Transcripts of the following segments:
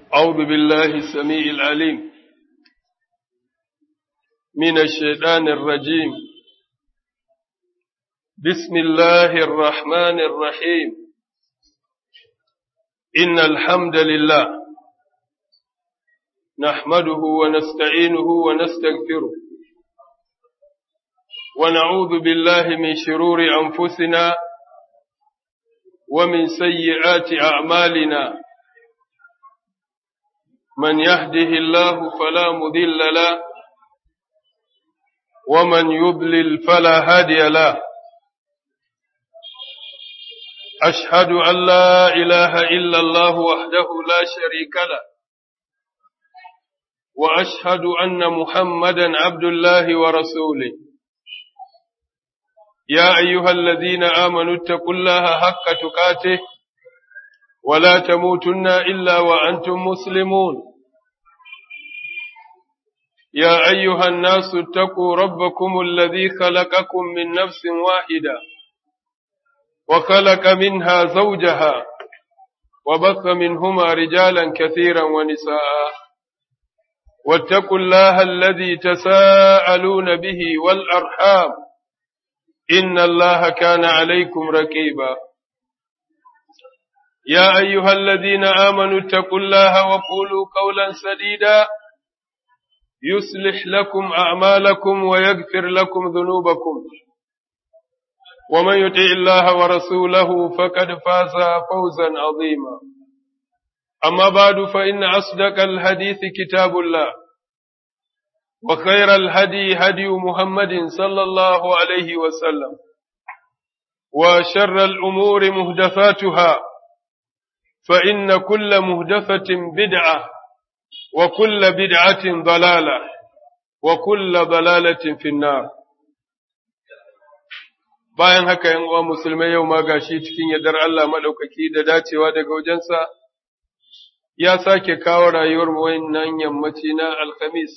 أعوذ بالله السميع العليم من الشيطان الرجيم بسم الله الرحمن الرحيم إن الحمد لله نحمده ونستعينه ونستغفره ونعوذ بالله من شرور أنفسنا ومن سيئات أعمالنا من يهده الله فلا مذل له ومن يضلل فلا هادي له أشهد أن لا إله إلا الله وحده لا شريك له وأشهد أن محمدا عبد الله ورسوله يا أيها الذين آمنوا اتقوا الله حق تقاته ولا تموتن إلا وأنتم مسلمون يا أيها الناس اتقوا ربكم الذي خلقكم من نفس واحدة وخلق منها زوجها وبث منهما رجالا كثيرا ونساء واتقوا الله الذي تساءلون به والأرحام إن الله كان عليكم رقيبا يا أيها الذين آمنوا اتقوا الله وقولوا قولا سديدا يصلح لكم أعمالكم ويغفر لكم ذنوبكم ومن يطع الله ورسوله فقد فاز فوزا عظيما أما بعد فإن أصدق الحديث كتاب الله وخير الهدي هدي محمد صلى الله عليه وسلم وشر الأمور مهدفاتها فإن كل مهدفة بدعة وكل بدعة ضلالة وكل ضلالة في النار bayan haka yan uwa musulmai yau ma gashi cikin yardar Allah madaukaki da dacewa daga wajensa ya sake kawo rayuwar mu wannan yammaci na alkhamis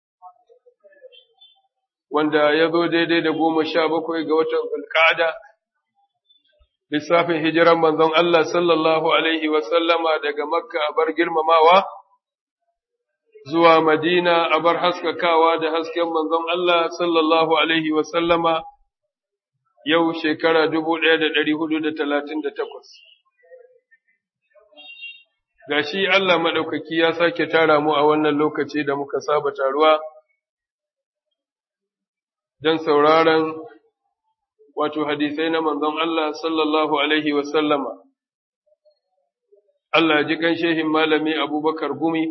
wanda ya zo daidai da goma sha bakwai ga watan zulqa'ada lissafin hijiran manzon Allah sallallahu alaihi wa sallama daga makka a bar girmamawa zuwa madina a bar haskakawa da hasken manzon Allah sallallahu alaihi wa sallama yau shekara dubu ɗaya da ɗari hudu da talatin da takwas. Ga shi Allah maɗaukaki ya sake tara mu a wannan lokaci da muka saba taruwa don sauraron wato hadisai na manzon Allah sallallahu Alaihi wasallama. Allah ji kan shehin malami Abubakar Gumi,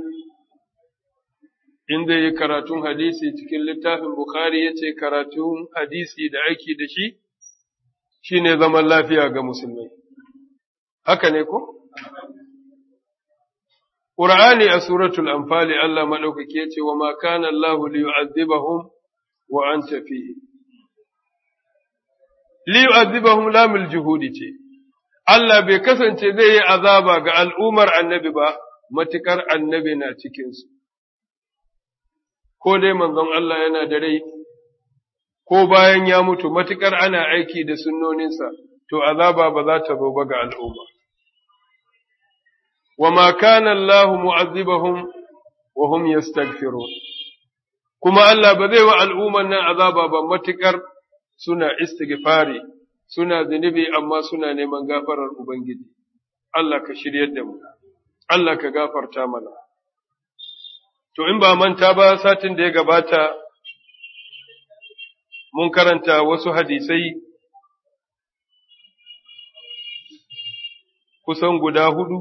inda yi karatun hadisi cikin littafin Bukhari ya ce karatun hadisi da aiki da shi. shi ne zaman lafiya ga musulmai. Haka ne ko? Ƙur'ani a suratul Anfali Allah maɗaukaki ya ce wa ma kana Allah li yu'azzibahum wa an tafi. Li yu'azzibahum lamul juhudi ce, Allah bai kasance zai yi azaba ga al'ummar annabi ba, matukar annabi na cikinsu. Ko dai manzon Allah yana da rai, ko bayan ya mutu matuƙar ana aiki da sunnoninsa, to azaba ba za ta zo ba ga al'umma. Wa ma kana Allah mu'azzibahum wa hum yastaghfirun kuma Allah ba zai wa al'umman nan azaba ba matuƙar suna istighfari, suna zunubi amma suna neman gafarar Ubangiji. Allah ka shiryar da mu, Allah ka gafarta mana. To, in ba manta ba satin da ya gabata, mun karanta wasu hadisai kusan guda hudu,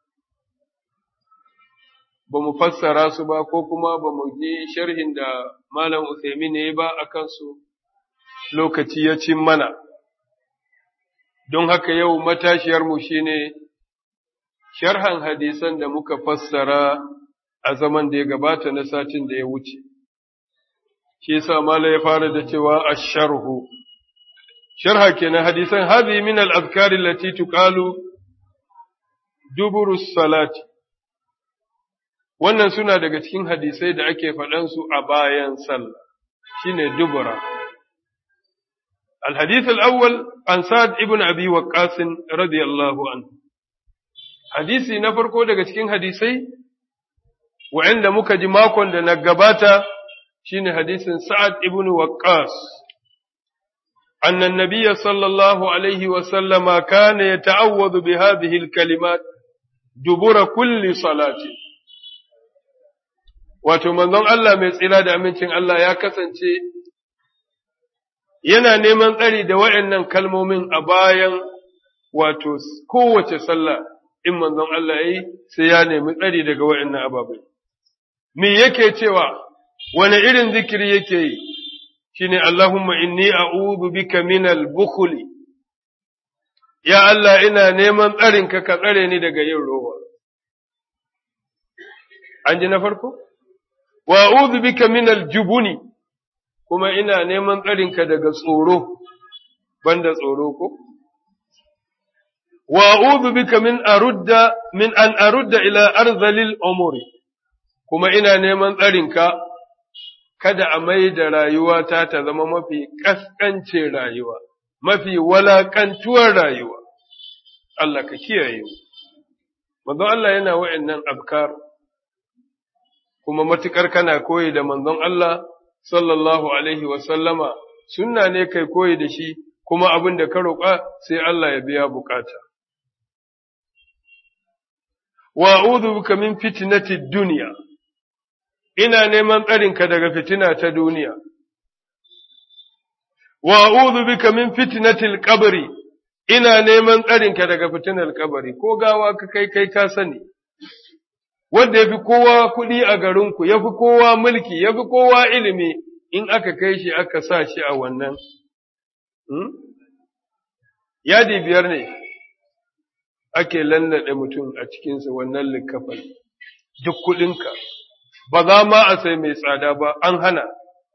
ba mu fassara su ba ko kuma ba mu ji sharhin da Malam Usaimi ne ba a kansu lokaci ya cin mana. Don haka yau matashiyarmu shi ne sharhan hadisan da muka fassara a zaman da ya gabata na satin da ya wuce. shi yasa mala ya fara da cewa asharhu sharha kenan hadisan hadhi min al-azkar allati tuqalu duburu salati wannan suna daga cikin hadisai da ake faɗan su a bayan sallah shine dubura الحديث الأول عن سعد ابن أبي وقاص رضي الله عنه حديثي نفرقو daga cikin hadisai wa'anda muka ji makon da na gabata shine hadisin Sa'ad ibn Waqqas أن النبي صلى الله عليه وسلم كان يتعوذ بهذه الكلمات دبر كل صلاة wato manzon Allah mai tsira da amincin Allah ya kasance yana neman tsari da waɗannan kalmomin a bayan wato kowace sallah in manzon Allah ya yi sai ya nemi tsari daga waɗannan ababai. Me yake cewa, wane irin zikiri yake yi, shi ne Allahumma inni a'udhu bika minal bukhli ya Allah ina neman tsarinka ka tsare ni daga yin rowa. An ji na farko? Wa a'udhu bika minal jubuni kuma ina neman tsarinka daga tsoro, banda tsoro ko? Wa a'udhu bika min arudda min an arudda ila arzalil umuri kuma ina neman tsarinka kada a mai da rayuwata ta zama mafi ƙasƙance rayuwa, mafi walaƙantuwar rayuwa. Allah ka kiyaye mu. Manzon Allah yana wa'yannan abkar, kuma matuƙar kana koyi da manzon Allah sallallahu Alaihi wasallama, sunna ne kai koyi da shi, kuma abin da ka roƙa sai Allah ya biya bukata. Wa'udu bika min fitnatid duniya. ina neman tsarinka daga fitina ta duniya. Wa a'udhu bika min fitnatil qabri ina neman tsarinka daga fitinar kabari ko gawa ka kai kai ka sani wanda yafi kowa kuɗi a garinku yafi kowa mulki yafi kowa ilimi in aka kai shi aka sa shi a wannan hmm? yadi biyar ne ake lannade mutum a cikinsa wannan likafan duk kuɗinka ba za ma a sai mai tsada ba an hana.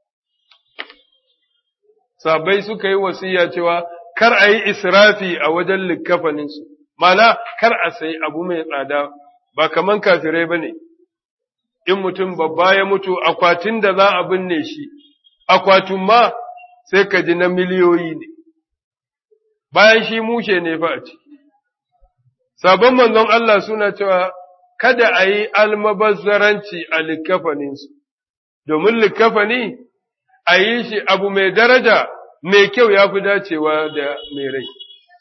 Sabai suka yi wasiya cewa kar a yi israfi a wajen likkafaninsu, mana kar a sai abu mai tsada ba kaman kafirai ba ne, in mutum babba ya mutu akwatin da za a binne shi, akwatin ma sai ka ji na miliyoyi ne, bayan shi mushe ne fa a ciki. Sabon manzon Allah suna cewa kada a yi almabazzaranci a likafaninsu, domin likafani a yi shi abu mai daraja mai kyau ya fi dacewa da mai rai.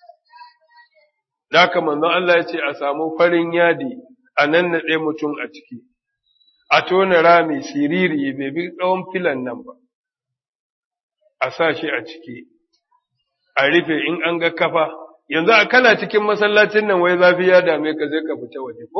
Daka manzon Allah ya ce a samu farin yadi a nan naɗe mutum a ciki, a tona rami siriri bai bi tsawon filan nan ba, a sa shi a ciki, a rufe in an ga kafa, yanzu a kana cikin masallacin nan wai zafi ya dame ka zai ka fita waje ko?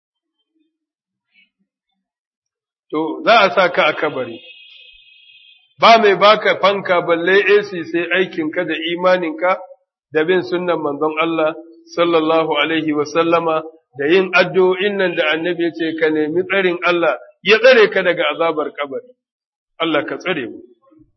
to za a sa ka a kabari, ba mai baka fanka balle AC sai aikinka da imaninka da bin sunnan manzon Allah sallallahu Alaihi wasallama da yin addu'o'in nan da annabi ya ce ka nemi tsarin Allah ya tsare ka daga azabar kabari, Allah ka tsare mu.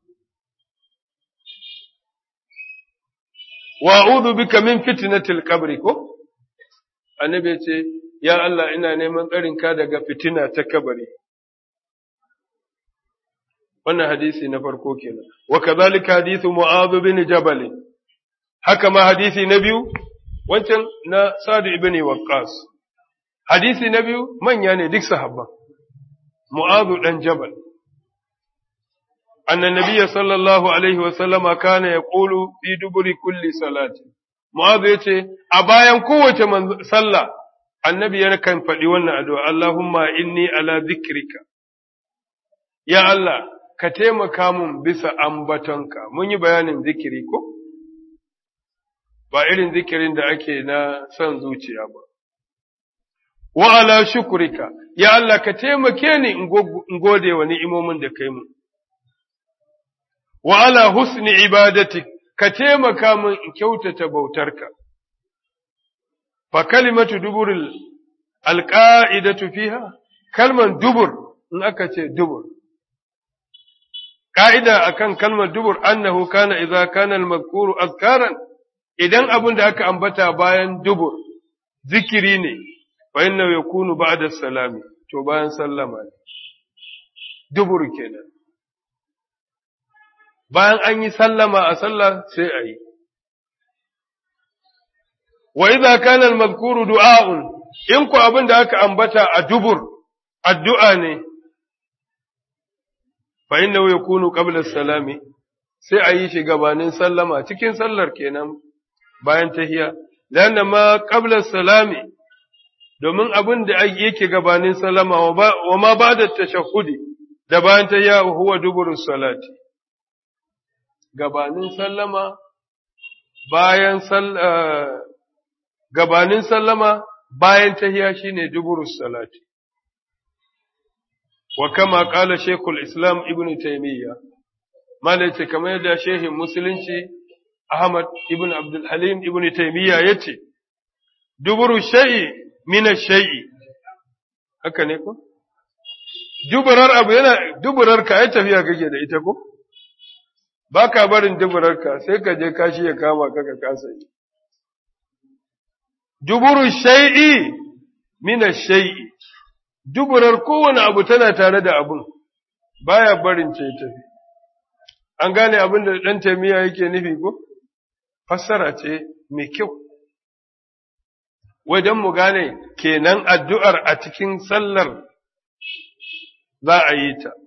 Wa'udu bika min fitnatil kabri ko? Annabi ya ce, Ya Allah ina neman tsarinka daga fitina ta kabari. wannan hadisi na farko kenan wa kadhalika hadithu mu'adh bin jabal haka ma hadisi na biyu wancan na sa'd ibn waqqas hadisi na biyu manya ne duk sahabba mu'adh dan jabal anna nabiyya sallallahu alaihi wa sallama kana yaqulu fi duburi kulli salati mu'adh yace a bayan kowace sallah annabi yana kan faɗi wannan addu'a Allahumma inni ala dhikrika ya Allah ka taimaka mun bisa ambatonka, mun yi bayanin zikiri ko? Ba irin zikirin da ake na son zuciya ba. Wa'ala shukurika, ya Allah ka taimake ni in gode wa ni'imomin da kai mun. Wa'ala husni ibadati, ka taimaka mun in kyautata bautarka. Fa kalimatu duburil alƙa'idatu fiha, kalman dubur, in aka ce dubur. ka'ida akan kalmar dubur annahu kana idza kana al-mazkuru azkaran idan abin da aka ambata bayan dubur zikiri ne fa innahu yakunu ba'da salami to bayan sallama ne dubur kenan bayan an yi sallama a sallah sai a yi wa idza kana al-mazkuru du'a'un in ku abin da aka ambata a dubur addu'a ne, fa inna ya kunu ƙablar salami, sai a yi shi gabanin sallama cikin sallar kenan bayan tahiya, lana ma ƙablar salami, domin abin da yake gabanin sallama wa ma ba da tashahudi da bayan tahiya huwa dubur salati. Gabanin sallama, bayan gabanin sallama, bayan tahiya shine dubur salati. wa kama ƙala Shekul Islam Ibn Taymiyya, malaita kamar yadda shehin Musulunci Ahmad Ibn Abdul Halim Ibn Taymiyya ya ce, Duburu shai'i mina shai'i, haka ne ko? Duburar abu yana duburar ka ya tafiya kake da ita ko? Ba ka barin duburar ka sai ka je kashi ya kama ka ka kasa yi. Duburu shai'i mina shai'i. duburar kowane abu tana tare da abun, baya barin ce tafi. An gane abin da ɗan taimiyya yake nufi ko? Fassara ce mai kyau. Wajen mu gane kenan addu'ar a cikin sallar za a yi ta.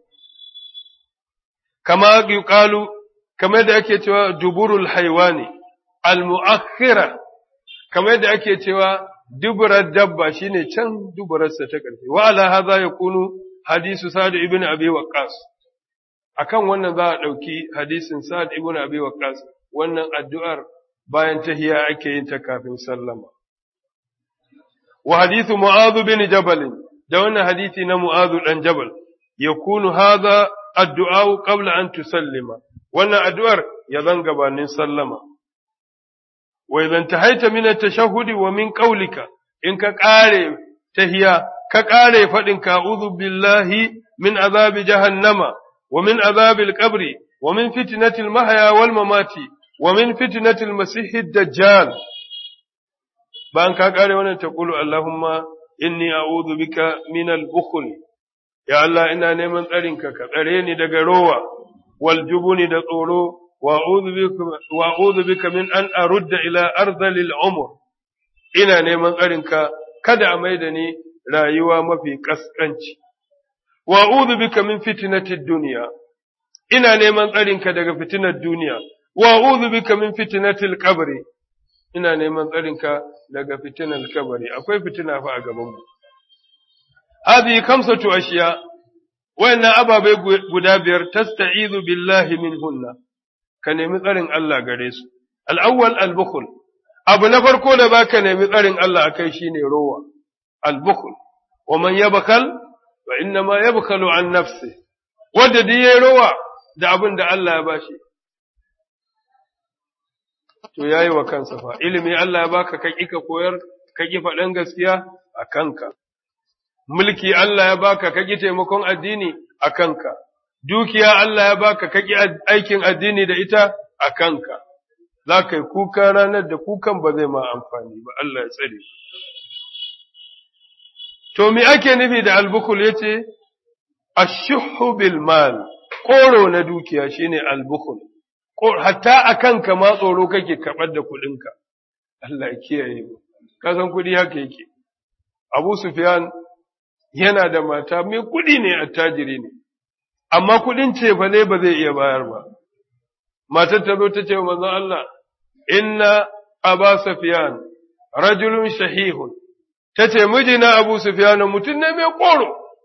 Kama ƙalu, kamar da ake cewa duburul haiwani, al-mu'akhira, kamar da ake cewa duburar dabba shine can duburarsa ta ƙarfi wa ala hadha yakunu hadisu sa'd ibn abi waqqas akan wannan za a dauki hadisin sa'd ibn abi waqqas wannan addu'ar bayan tahiya ake yin ta kafin sallama wa hadithu mu'adh bin jabal da wannan hadisi na mu'adh dan jabal yakunu hadha addu'a qabla an tusallima wannan addu'ar ya zan gabanin sallama وإذا انتهيت من التشهد ومن قولك إن كقاري تهيا كقاري فإن أعوذ بالله من عذاب جهنم ومن عذاب القبر ومن فتنة المحيا والممات ومن فتنة المسيح الدجال بان كقاري وانا تقول اللهم إني أعوذ بك من البخل يا الله إنا نيمن أرنك كقريني دقروا والجبن دقورو wa'udu bika min an arudda ila arzalil umur ina neman tsarinka kada a maida ni rayuwa mafi ƙasƙanci. Wa'udu bika min fitinatid duniya, ina neman tsarinka daga fitinar duniya, wa'udu bika min fitinatil kabari, ina neman tsarinka daga fitinar kabari, akwai fitina fa a gabanmu. Hadi kamsatu ashiya, wayannan ababai guda biyar tasta'izu billahi min hunna. ka nemi tsarin Allah gare su. Al'awwal al-bukhul, abu na farko da ba ka nemi tsarin Allah a kai shi ne rowa, al-bukhul, wa man yabakal, wa inna ma yabakalu an nafsi, wadda duk ya rowa da abin da Allah ya bashi. To ya yi wa kansa fa, ilimi Allah ya baka ka ƙi ka koyar, ka ƙi faɗan gaskiya a kanka. Mulki Allah ya baka ka ƙi taimakon addini a kanka. dukiya Allah ya baka kaki aikin addini da ita a kanka, za ka yi kuka ranar da kukan ba zai ma amfani ba, Allah ya tsare. To, me ake nufi da albukul ya ce, Ashuhu bil mal, ƙoro na dukiya shine albukul, hatta a kanka ma tsoro kake kaɓar da kuɗinka, Allah ya kiyaye mu, kasan kuɗi haka yake. Abu Sufyan yana da mata mai kuɗi ne attajiri ne. amma kuɗin cefa ne ba zai iya bayar ba. Matar ta zo ta ce wa manzon Allah, Inna Aba Sufyan rajulun shahihun, ta ce mijina Abu Sufyan mutum ne mai ƙoro,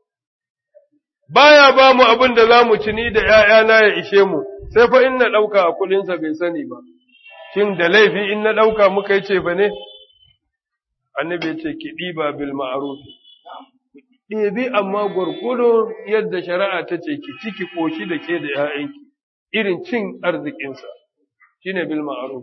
baya ba mu abin da za mu ci ni da ‘ya'yana ya ishe mu, sai fa in na ɗauka a kuɗinsa bai sani ba, shin da laifi in na ɗauka muka yi cefa ne? Annabi ce ki ɗiba bil ma'arufi. ɗebi amma gwargwado yadda shari'a ta ce ki ciki ƙoshi da ke da ‘ya'yanki, irin cin arzikinsa, shi ne bil ma'aru.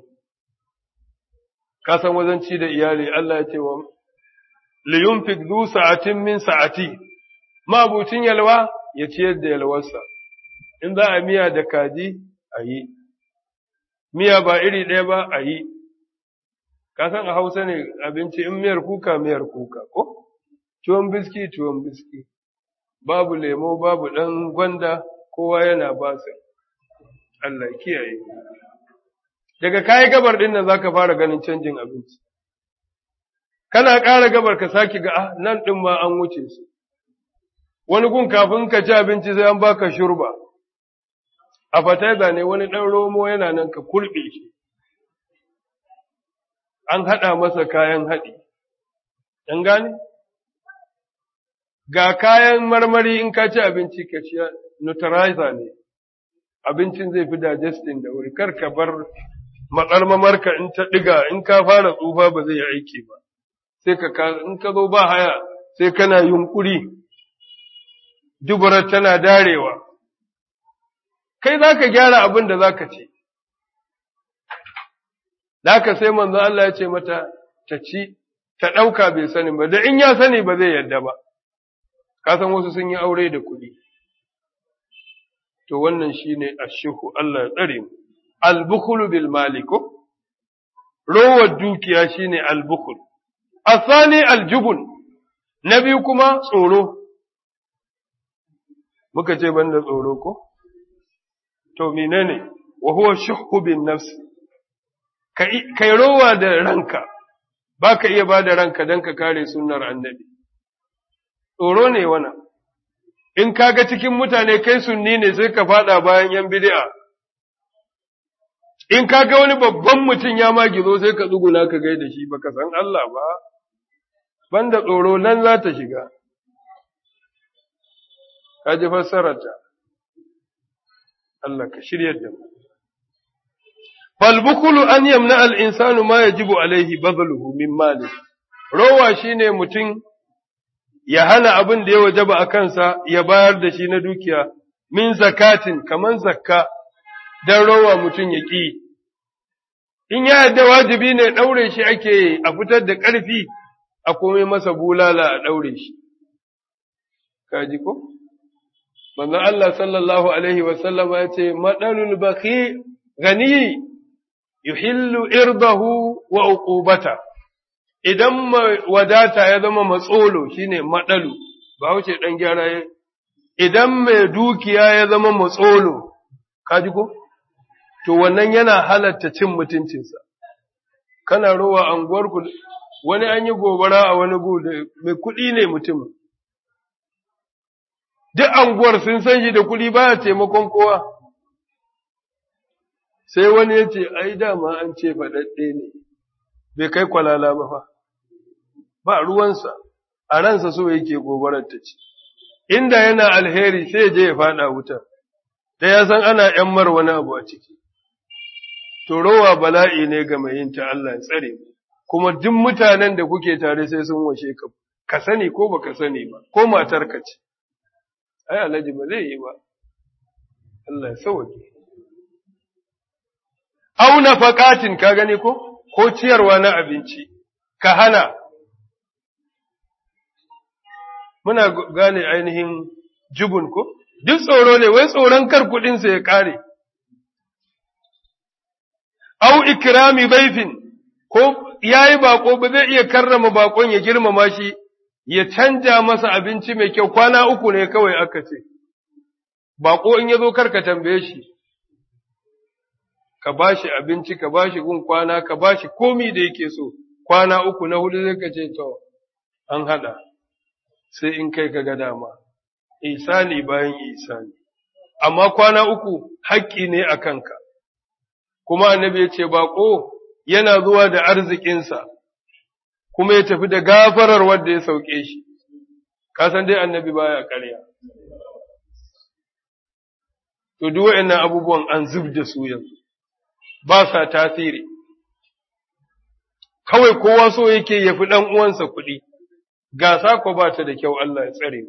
Ka san wajen ci da iyali, Allah ya ce wa, liyun du sa'atin min sa'ati, mabucin yalwa ya ciyar da yalwarsa, in za a miya da kaji a yi, miya ba iri ɗaya ba a yi, ka san a Hausa ne abinci in miyar kuka miyar kuka, ko? tuwon biski tuwon biski babu lemo babu ɗan gwanda kowa yana basa Allah kiyaye daga kayi gabar ɗin nan zaka fara ganin canjin abinci kana ƙara gabar ka saki ga ah nan ɗin ma an wuce su wani gun kafin ka ci abinci sai an baka shurba a fataiza ne wani ɗan romo yana nan ka kurɓe shi an haɗa masa kayan haɗi ɗan gane ga kayan marmari in ka ci abinci ka ci neutralizer ne abincin zai fi digesting da wuri kar ka bar mamarka in ta ɗiga in ka fara tsufa ba zai yi aiki ba sai ka in ka zo ba haya sai kana yunkuri dubarar tana darewa kai za ka gyara abin da za ka ce da ka sai manzo Allah ya ce mata ta ci ta ɗauka bai sani ba da in ya sani ba zai yadda ba ka san wasu sun yi aure da kuɗi to wannan shine ashihu Allah ya tsare mu al-bukhlu bil maliko rowar dukiya shine al-bukhl asani al-jubun na biyu kuma tsoro muka ce banda tsoro ko to menene wa huwa shuhhu bin nafs kai rowa da ranka baka iya ba da ranka dan ka kare sunnar annabi tsoro ne wannan in kaga cikin mutane kai sunni ne sai ka fada bayan yan bid'a in kaga wani babban mutum ya ma gizo sai ka tsuguna ka gaida shi baka san Allah ba banda tsoro nan za ta shiga ka ji fassararta Allah ka shiryar da mu falbukulu an yamna al-insanu ma yajibu alaihi bazluhu min mali rowa shine mutum ya hana abin da ya wajaba a kansa ya bayar da shi na dukiya min zakatin kaman zakka dan rowa mutum ya ƙi in ya yadda wajibi ne ɗaure shi ake a fitar da ƙarfi a komai masa bulala a ɗaure shi kaji ko manzo Allah sallallahu alaihi wa sallama ya ce madalul baqi gani yuhillu irdahu wa uqubata idan wadata ya zama matsolo shine madalu ba wuce dan gyara ya idan mai dukiya ya zama matsolo kaji ko to wannan yana halatta cin mutuncinsa kana rowa anguwar ku wani an yi gobara a wani gu da mai kuɗi ne mutumin duk anguwar sun san shi da kuɗi baya taimakon kowa sai wani ya ce ai dama an ce faɗaɗɗe ne bai kai kwalala ba fa ba ruwansa a ransa so yake gobarar ta ci inda yana alheri sai je ya faɗa wuta da ya san ana ‘yan mar wani abu a ciki to rowa bala'i ne ga mai yin ta Allah ya tsare kuma duk mutanen da kuke tare sai sun washe ka ka sani ko baka sani ba ko matar ka ce ai alhaji ba zai yi ba Allah ya sauke au nafaqatin ka gani ko ko ciyarwa na abinci ka hana muna gane ainihin jubun ko duk tsoro ne wai tsoron kar kudin sa ya kare au ikrami baifin ko yayi bako ba zai iya karrama bakon ya girmama shi ya canja masa abinci mai kyau kwana uku ne kawai aka ce, baƙo in ya zo karka tambaye shi, ka ba shi abinci, ka ba shi gun kwana, ka ba shi komi da yake so, kwana uku na hudu zai ka ce, to, an haɗa, sai in kai ka ga dama, isani bayan isani. Amma kwana uku haƙƙi ne a kanka, kuma annabi ya ce, baƙo yana zuwa da arzikinsa. kuma ya tafi da gafarar wanda ya sauke shi, kasan dai annabi baya ƙarya. To, duk waɗannan abubuwan an zub da su yanzu, ba sa tasiri, kawai kowa so yake ya fi ɗan uwansa kuɗi, gasa ko ba ta da kyau Allah ya tsare mu.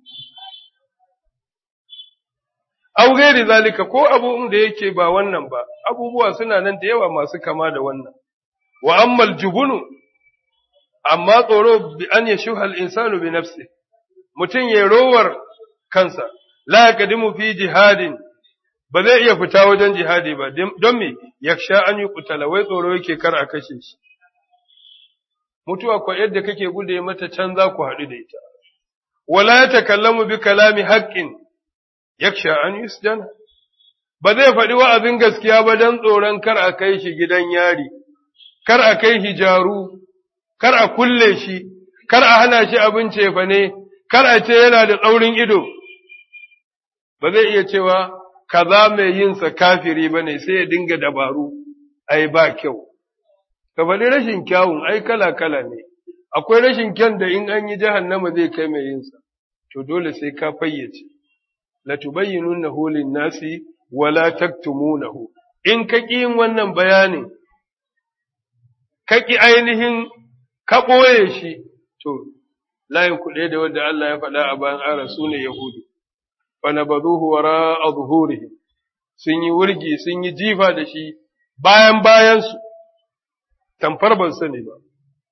Au gairi zalika ko abubuwan da yake ba wannan ba, abubuwa suna nan da yawa masu kama da wannan, wa ammal jubunu amma tsoro bi an ya shuha al'insanu bi nafsi, mutum ya rowar kansa, la ya kadimu fi jihadin, ba zai iya fita wajen jihadi ba, don me ya sha an yi kutala, wai tsoro yake kar a kashe shi. Mutuwa kwa yadda kake gude mata can za ku haɗu da ita, wala ya takallamu bi kalami haƙƙin, ya sha an yi ba zai faɗi wa'azin gaskiya ba don tsoron kar a kai shi gidan yari, kar a kai shi jaru, kar a kulle shi, kar a hana shi abin cefa ne, kar a ce yana da tsaurin ido, ba zai iya cewa kaza mai yinsa kafiri ba ne sai ya dinga dabaru, ai ba kyau. Ka faɗi rashin kyawun ai kala-kala ne, akwai rashin kyan da in an yi jahannama zai kai mai yinsa, to dole sai ka fayyace. La tubayyinunnahu lin-nasi wala taktumunahu. In ka ƙi yin wannan bayanin, ka ƙi ainihin ka ɓoye shi, to, layin kuɗe da wanda Allah ya faɗa a bayan ara su ne Yahudu, fana ba zuhu wara a zuhurihim, sun yi wurgi, sun yi jifa da shi bayan bayansu, tamfar ban sani ba.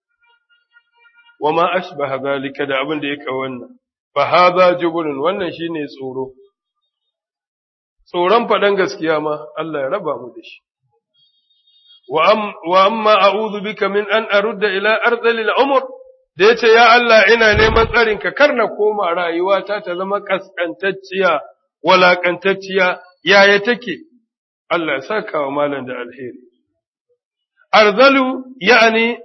Wa ma ashbaha zalika da abin da ya ka wannan, fa haza jibrin wannan shine tsoro. Tsoron faɗan gaskiya ma Allah ya raba mu da shi. wa amma a'udhu bika min an arudda ila ardhil umr da yace ya Allah ina neman tsarin ka kar na koma rayuwata ta zama kaskantacciya walakantacciya yaya take Allah ya saka wa malam da alheri arzalu yani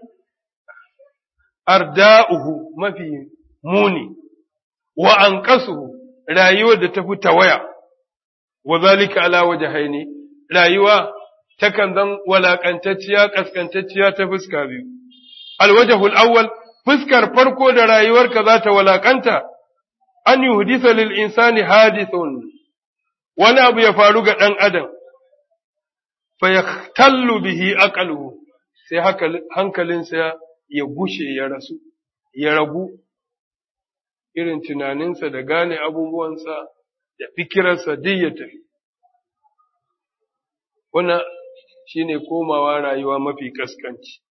arda'uhu mafi muni wa anqasuhu rayuwar da tafi tawaya wa zalika ala wajhaini rayuwa takan zan walakantacciya kaskantacciya ta fuska biyu alwajhul awwal fuskar farko da rayuwarka za ta walakanta an yuhdisa lil insani hadithun wani abu ya faru ga dan adam fa yahtallu bihi aqluhu sai hankalinsa ya gushe ya rasu ya ragu irin tunaninsa da gane abubuwansa da fikirarsa duk ya tafi wannan shine komawa rayuwa mafi kaskanci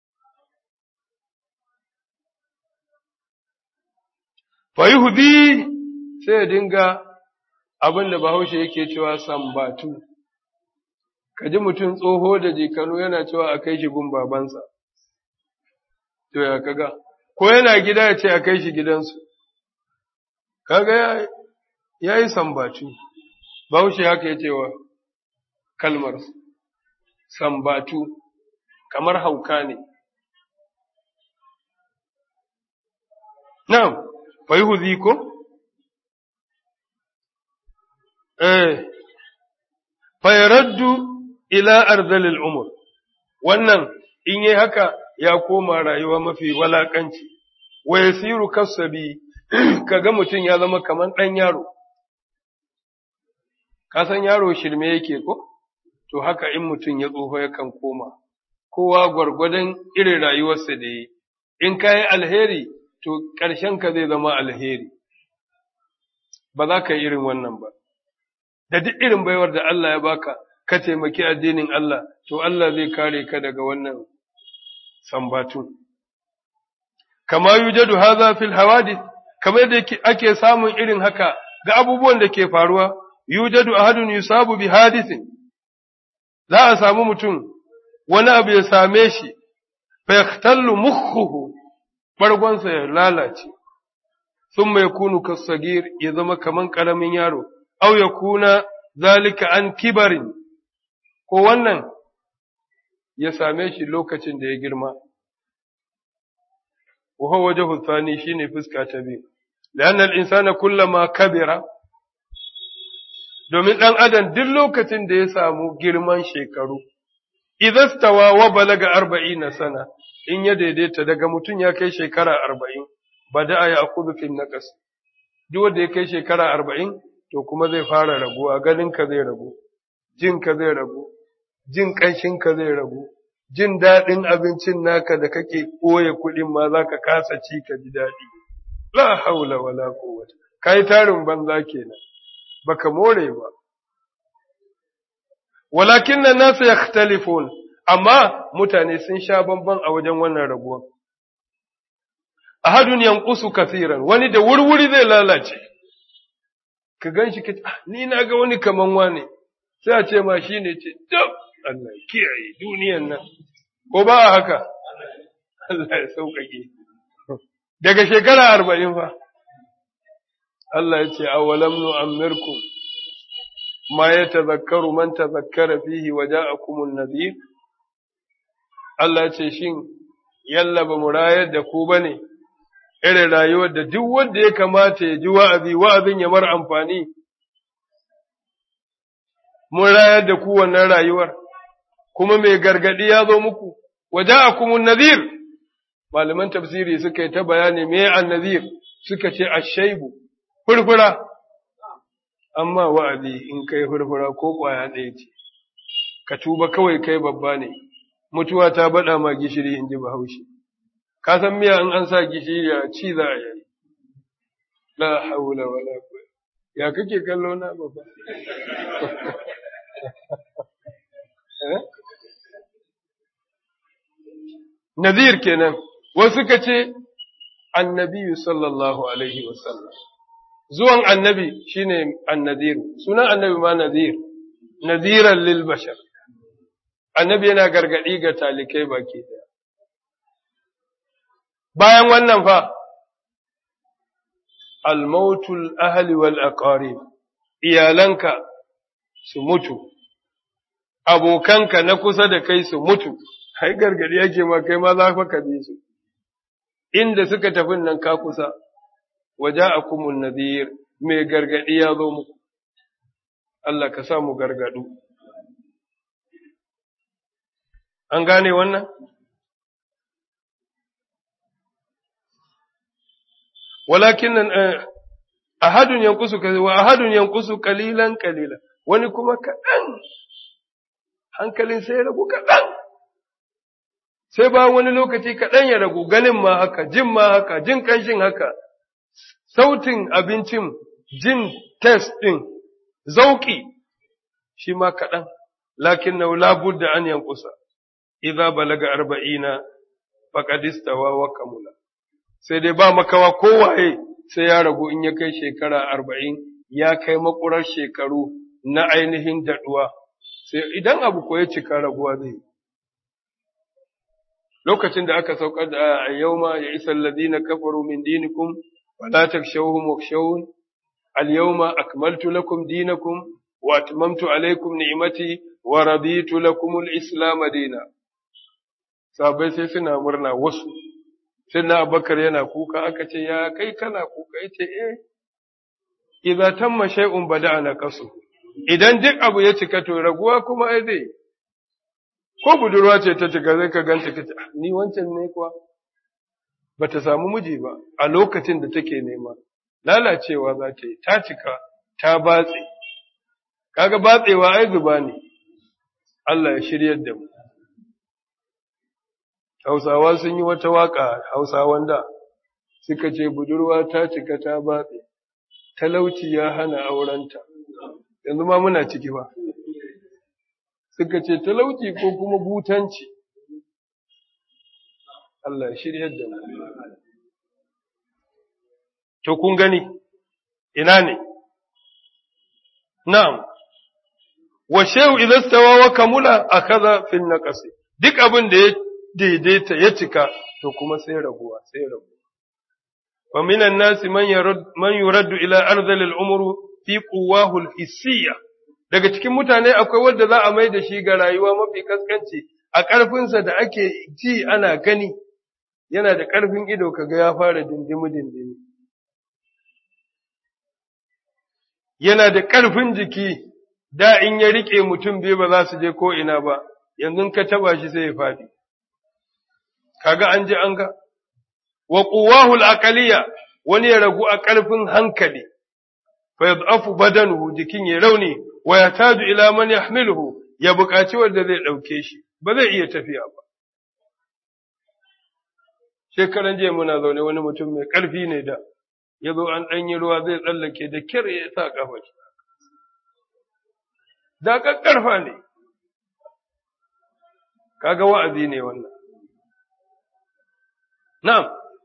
fayuhudi sai ya dinga abin da bahaushe yake cewa sambatu ka ji mutum tsoho da jikanu yana cewa a kai shi gun babansa to ya kaga ko yana gida ya ce a kai shi gidansu kaga ya yi sambatu bahaushe haka ya cewa kalmar sambatu kamar hauka ne na'am fayuhudi ko eh fayaraddu ila arzalil umur wannan in yi haka ya koma rayuwa mafi walakanci wa yasiru kasabi kaga mutum ya zama kaman ɗan yaro ka san yaro shirme yake ko to haka in mutum ya tsoho yakan koma kowa gwargwadon irin rayuwarsa da yi in ka yi alheri to ƙarshen ka zai zama alheri ba za ka yi irin wannan ba da duk irin baiwar da Allah ya baka ka taimaki addinin Allah to Allah zai kare ka daga wannan sambatu kama yujadu hadha fil hawadith kamar da ake samun irin haka ga abubuwan da ke faruwa yujadu ahadun yusabu bi hadithin za a samu mutum wani abu ya same shi fa yahtallu mukhuhu bargonsa ya lalace thumma yakunu kasagir ya zama kaman karamin yaro aw yakuna zalika an kibarin ko wannan ya same shi lokacin da ya girma wa huwa wajhu thani shine fuska ta biyu لأن الإنسان كلما كبر domin ɗan adam duk lokacin da ya samu girman shekaru, idan stawa wa balaga arba'in sana, in ya daidaita daga mutum ya kai shekara arba'in, ba da a yi akudufin na ƙasa. Duk wanda ya kai shekara arba'in, to kuma zai fara raguwa, ganinka zai ragu, jinka zai ragu, jin ƙanshinka zai ragu, jin daɗin abincin naka da kake ɓoye kuɗin ma za ka kasa ci ka ji daɗi. La haula wala quwwata. Kai tarin banza kenan. baka more ba. Walakin nan nasu ya amma mutane sun sha bamban a wajen wannan rabuwa. Ahadun yankusu kasiran, wani da wurwuri zai lalace, ka gan shi ka ni na ga wani kaman wane, sai a ce ma shi ne ce, dab, Allah kiyaye duniyan nan, ko ba a haka? Allah ya sauƙaƙe. Daga shekara arba'in fa. Allah ya ce, awalam nu'ammirkum ma ya tazakkaru man tazakkara fihi wa ja'akumun nadhir Allah ya ce shin yalla ba mu rayar da ku bane irin rayuwar da duk wanda ya kamata ya ji wa'azi, wa'azin ya mara amfani, mun rayar da ku wannan rayuwar, kuma mai gargaɗi ya zo muku, waje a kuma nazir, malaman tafsiri suka yi ta bayani me an nazir suka ce ashaibu, furfura, amma wa'azi in kai furfura ko ƙwaya ɗaya ce, ka tuba kawai kai babba ne, mutuwa ta baɗa ma gishiri in ji bahaushe. ka san miya in an sa gishiri a ci za a yi la haula wala quwwata ya kake kallo na baba Nazir kenan wasu ka ce annabi sallallahu alaihi wasallam zuwan annabi shine annazir sunan annabi ma nazir naziran lil bashar annabi yana gargadi ga talikai baki daya bayan wannan fa almautul ahli wal aqarib iyalanka su mutu abokanka na kusa da kai su mutu hai gargadi yake ma kai ma za ka bi su inda suka tafi nan ka kusa waja'akumun nadhir mai gargadi ya zo muku Allah ka sa mu gargadu an gane wannan walakin ahadun yankusu wa ahadun yankusu qalilan qalila wani kuma kaɗan hankalin sai ya ragu kaɗan sai ba wani lokaci kaɗan ya ragu ganin ma haka jin ma haka jin ƙanshin haka sautin abincin jin test ɗin zauƙi shi ma kaɗan lakin na labudda an yankusa idza balaga arba'ina faqad istawa wa kamula sai dai ba makawa kowaye sai ya ragu in ya kai shekara arba'in ya kai makurar shekaru na ainihin daɗuwa sai idan abu ko ya cika raguwa zai lokacin da aka saukar da a yau ma ya isa ladina kafaru min dinikum wala takshawhum wakshawun al yawma akmaltu lakum dinakum wa atmamtu alaykum ni'mati wa raditu lakum al islam dina sabai sai suna murna wasu sai na abakar yana kuka aka ce ya kai kana kuka yace eh idza tamma shay'un bada'ana qasu idan duk abu ya cika to raguwa kuma ai zai ko budurwa ce ta cika zai ka ganta kace ni wancan ne kuwa bata samu miji ba a lokacin da take nema lalacewa za ta yi ta cika ta batse kaga batsewa ai zuba ne Allah ya shiryar da mu Hausawa sun yi wata waka Hausawan da suka ce budurwa ta cika ta batse talauci ya hana aurenta yanzu ma muna ciki ba suka ce talauci ko kuma butanci Allah ya shiryar da mu to kun gani ina ne na'am wa shay'u idza stawa wa kamula akaza fil naqsi duk abin da ya daidaita ya cika to kuma sai raguwa sai raguwa wa minan nasi man yurad man yuraddu ila arzali al-umru fi quwwahu al-hissiyya daga cikin mutane akwai wanda za a mai da shi ga rayuwa mafi kaskanci a ƙarfinsa da ake ji ana gani yana da ƙarfin ido kaga ya fara dindimi dindimi yana da ƙarfin jiki da in ya riƙe mutum biyu ba za su je ko ina ba yanzu ka taba shi sai ya faɗi kaga an ji an ga wa quwwahu al wani ya ragu a ƙarfin hankali fa yadhafu badanuhu jikin ya rauni wa yataju ila man yahmiluhu ya buƙaci wanda zai ɗauke shi ba zai iya tafiya ba shekaran jiya muna zaune wani mutum mai ƙarfi ne da ya zo an ɗanyi ruwa zai tsallake da kyar ya sa ƙafa shi da ƙarfa ne kaga wa'azi ne wannan na'am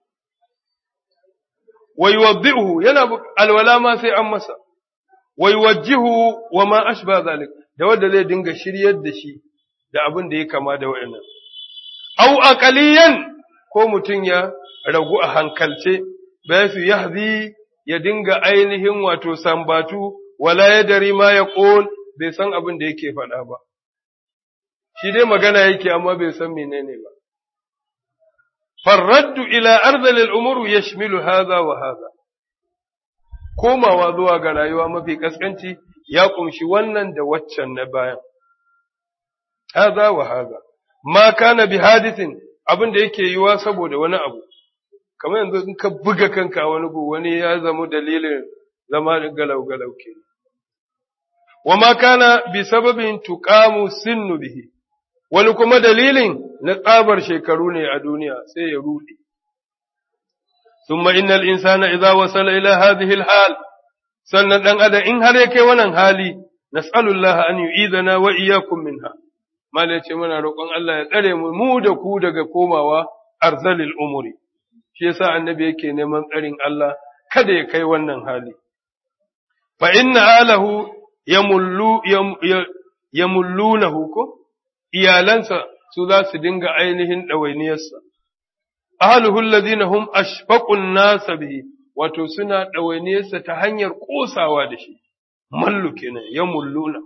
wa yuwaddihu yana alwala ma sai an masa wa yuwajjihu wa ma ashba zalik da wanda zai dinga shiryar da shi da abin da ya kama da wa'annan au aqaliyan ko mutum ya ragu a hankalce bai su yahzi ya dinga ainihin wato sambatu wala yadari ma ya qul bai san abin da yake faɗa ba, shi dai magana yake amma bai san menene ba. farraddu ila arzalil umuru yashmilu hadha wa hadha komawa zuwa ga rayuwa mafi kaskanci ya kumshi wannan da waccan na bayan hadha wa hadha ma kana bi hadithin abin da yake yiwa saboda wani abu kamar yanzu in ka buga kanka wani gu wani ya zama dalilin zama galau galau ke wa ma kana bi sababin tuqamu sinnu bihi wani kuma dalilin na tsabar shekaru ne a duniya sai ya rude thumma innal insana idza wasala ila hadhihi alhal sannan dan adam in har ya kai wannan hali nas'alullaha an yu'idana wa iyyakum minha malai ce muna roƙon Allah ya tsare mu mu da ku daga komawa arzalil umuri shi yasa annabi yake neman tsarin Allah kada ya kai wannan hali fa inna alahu yamullu yamullunahu ko iyalansa su za su dinga ainihin ɗawainiyarsa ahluhu alladhina hum ashfaqun nasa bihi wato suna ɗawainiyarsa ta hanyar ƙosawa da shi mallu kenan yamulluna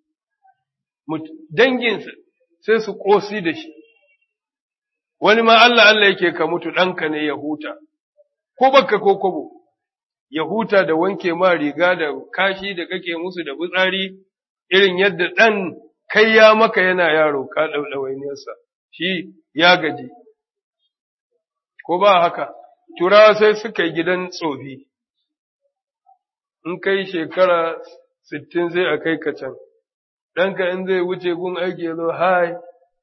danginsa sai su ƙosi da shi wani ma Allah Allah yake ka mutu ɗanka ne ya huta ko baka ko kobo ya huta da wanke ma riga da kashi da kake musu da fitsari irin yadda ɗan kai ya maka yana yaro ka ɗauɗawainiyarsa shi ya gaji ko ba haka turawa sai suka yi gidan tsofi in kai shekara sittin sai a kai ka can ɗanka in zai wuce gun aiki ya zo hai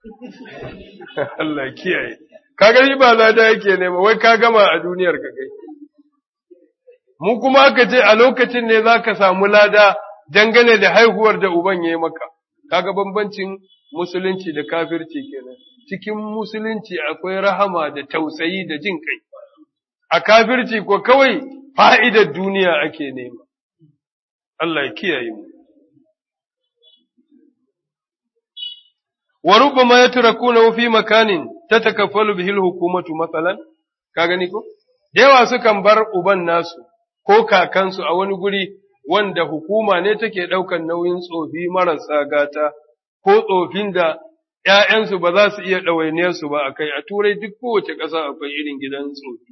Allah kiyaye kaga shi ba lada yake nema wai ka gama a duniyar ka kai mu kuma aka ce a lokacin ne za ka samu lada dangane da haihuwar da uban ya yi maka kaga bambancin musulunci da kafirci kenan cikin musulunci akwai rahama da tausayi da jin kai a kafirci ko kawai fa'idar duniya ake nema Allah ya kiyaye mu wa rubbama yatrakuna fi makanin tatakaffalu bihi al-hukumatu matsalan ka gani ko da yawa sukan bar uban nasu ko kakansu a wani guri wanda hukuma ne take ɗaukan nauyin tsofi marasa gata ko tsofin da ‘ya'yansu ba za su iya ɗawainiyarsu ba a kai, a turai duk kowace ƙasa akwai irin gidan tsofi.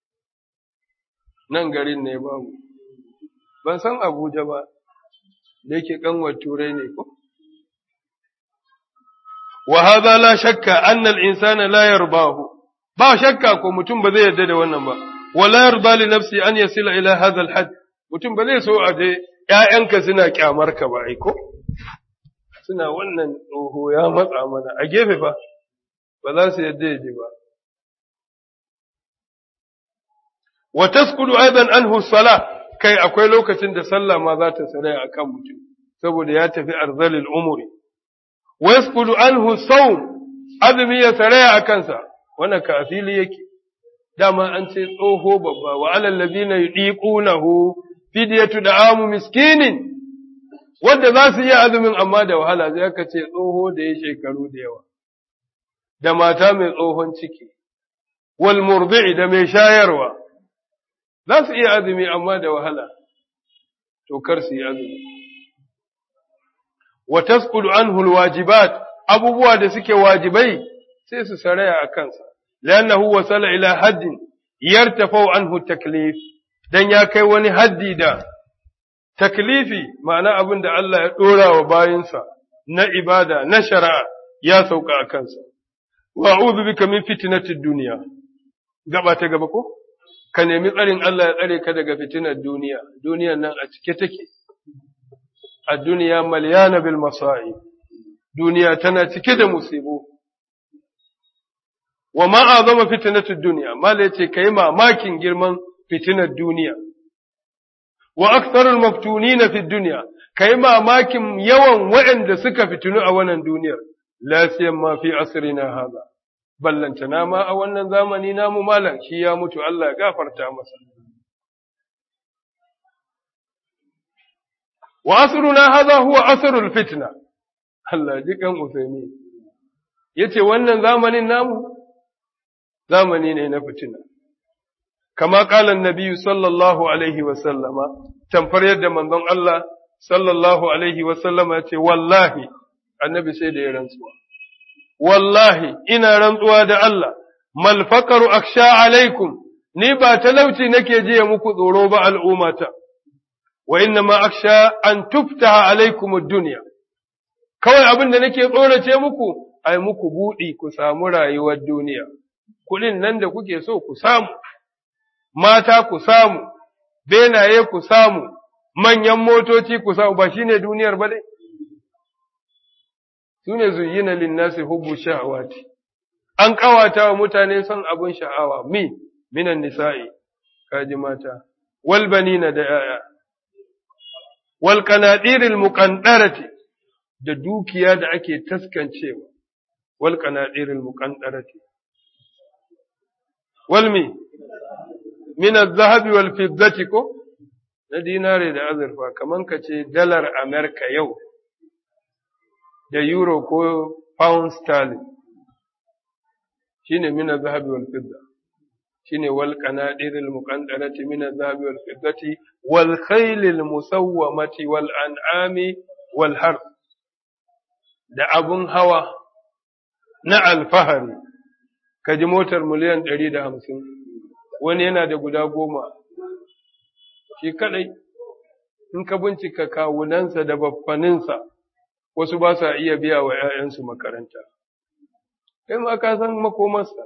Nan garin ne babu, ban san Abuja ba, da yake ƙanwar turai ne ko? Wa haza la shakka annal insana la yarbahu ba shakka ko mutum ba zai yarda da wannan ba, wa la yarda li nafsi an yasila ila hadha al mutum ba zai so a je ‘ya'yanka suna kyamar ka ba, aiko? Suna wannan tsoho ya matsa mana a gefe fa, ba za su yadda ya ji ba. Wa taskudu aidan anhu sala kai akwai lokacin da sallah ma za ta sarai a kan mutum, saboda ya tafi arzalil umuri. Wa yaskudu anhu saum azumi ya saraya a kansa, wannan ka fili yake. Dama an ce tsoho babba wa alal ladina yudiqunahu fidiyatu da amu miskinin wanda za su yi azumin amma da wahala zai aka ce tsoho da ya shekaru da yawa da mata mai tsohon ciki wal murdi'i da mai shayarwa za su iya azumi amma da wahala to kar su yi azumi wa tasqudu anhu alwajibat abubuwa da suke wajibai sai su saraya a kansa li'annahu wasala ila haddin yartafau anhu taklif dan ya kai wani haddi da taklifi ma'ana abin da Allah ya ɗora wa bayinsa na ibada na shari'a ya sauka a kansa. Wa a'udhu bika min fitnatid duniya. Gaba ta gaba ko? Ka nemi tsarin Allah ya tsare ka daga fitinar duniya. Duniyar nan a cike take. A duniya malyana bil masa'i. Duniya tana cike da musibu. Wa ma azama fitnatid duniya. Mala yace kai mamakin girman fitinar duniya. Wa aktharul maftunina fid dunya kai mamakin yawan waɗanda suka fitinu a wannan duniyar la ma fi asrina hada ballantana ma a wannan zamani namu malam shi ya mutu Allah ya gafarta masa wa asruna hadha huwa asrul fitna Allah ji kan usaimi yace wannan zamanin namu zamani ne na fitina kama kalan nabiyu sallallahu alaihi wasallama tamfar yadda manzon Allah sallallahu alaihi wasallama ya ce wallahi annabi sai da ya rantsuwa wallahi ina rantsuwa da Allah mal faqaru aksha alaikum ni ba talauci nake jiya muku tsoro ba al'ummata wa inna ma aksha an tuftaha alaikum ad-dunya kawai abin da nake tsorace muku ai muku budi ku samu rayuwar duniya kuɗin nan da kuke so ku samu mata ku samu benaye ku samu manyan motoci ku samu ba shine duniyar ba dai sune zuyyina linnasi hubbu shahawati an kawata wa mutane son abin sha'awa mi minan nisa'i kaji mata wal banina da yaya wal qanadiril muqandarati da dukiya da ake taskancewa wal qanadiril muqandarati wal mi min az-zahabi wal fiddati ko na dinare da azurfa kaman kace dalar America yau da euro ko pound sterling shine min az-zahabi wal fidda shine wal qanadir al-muqaddarati min az-zahabi wal fiddati wal khayl al-musawwamati wal an'ami wal harth da abun hawa na alfahari kaji motar miliyan 150 wani yana da guda goma shi kadai in ka bincika kawunansa da baffaninsa wasu ba sa iya biya wa ‘ya'yansu makaranta, kai ma ka san makomarsa.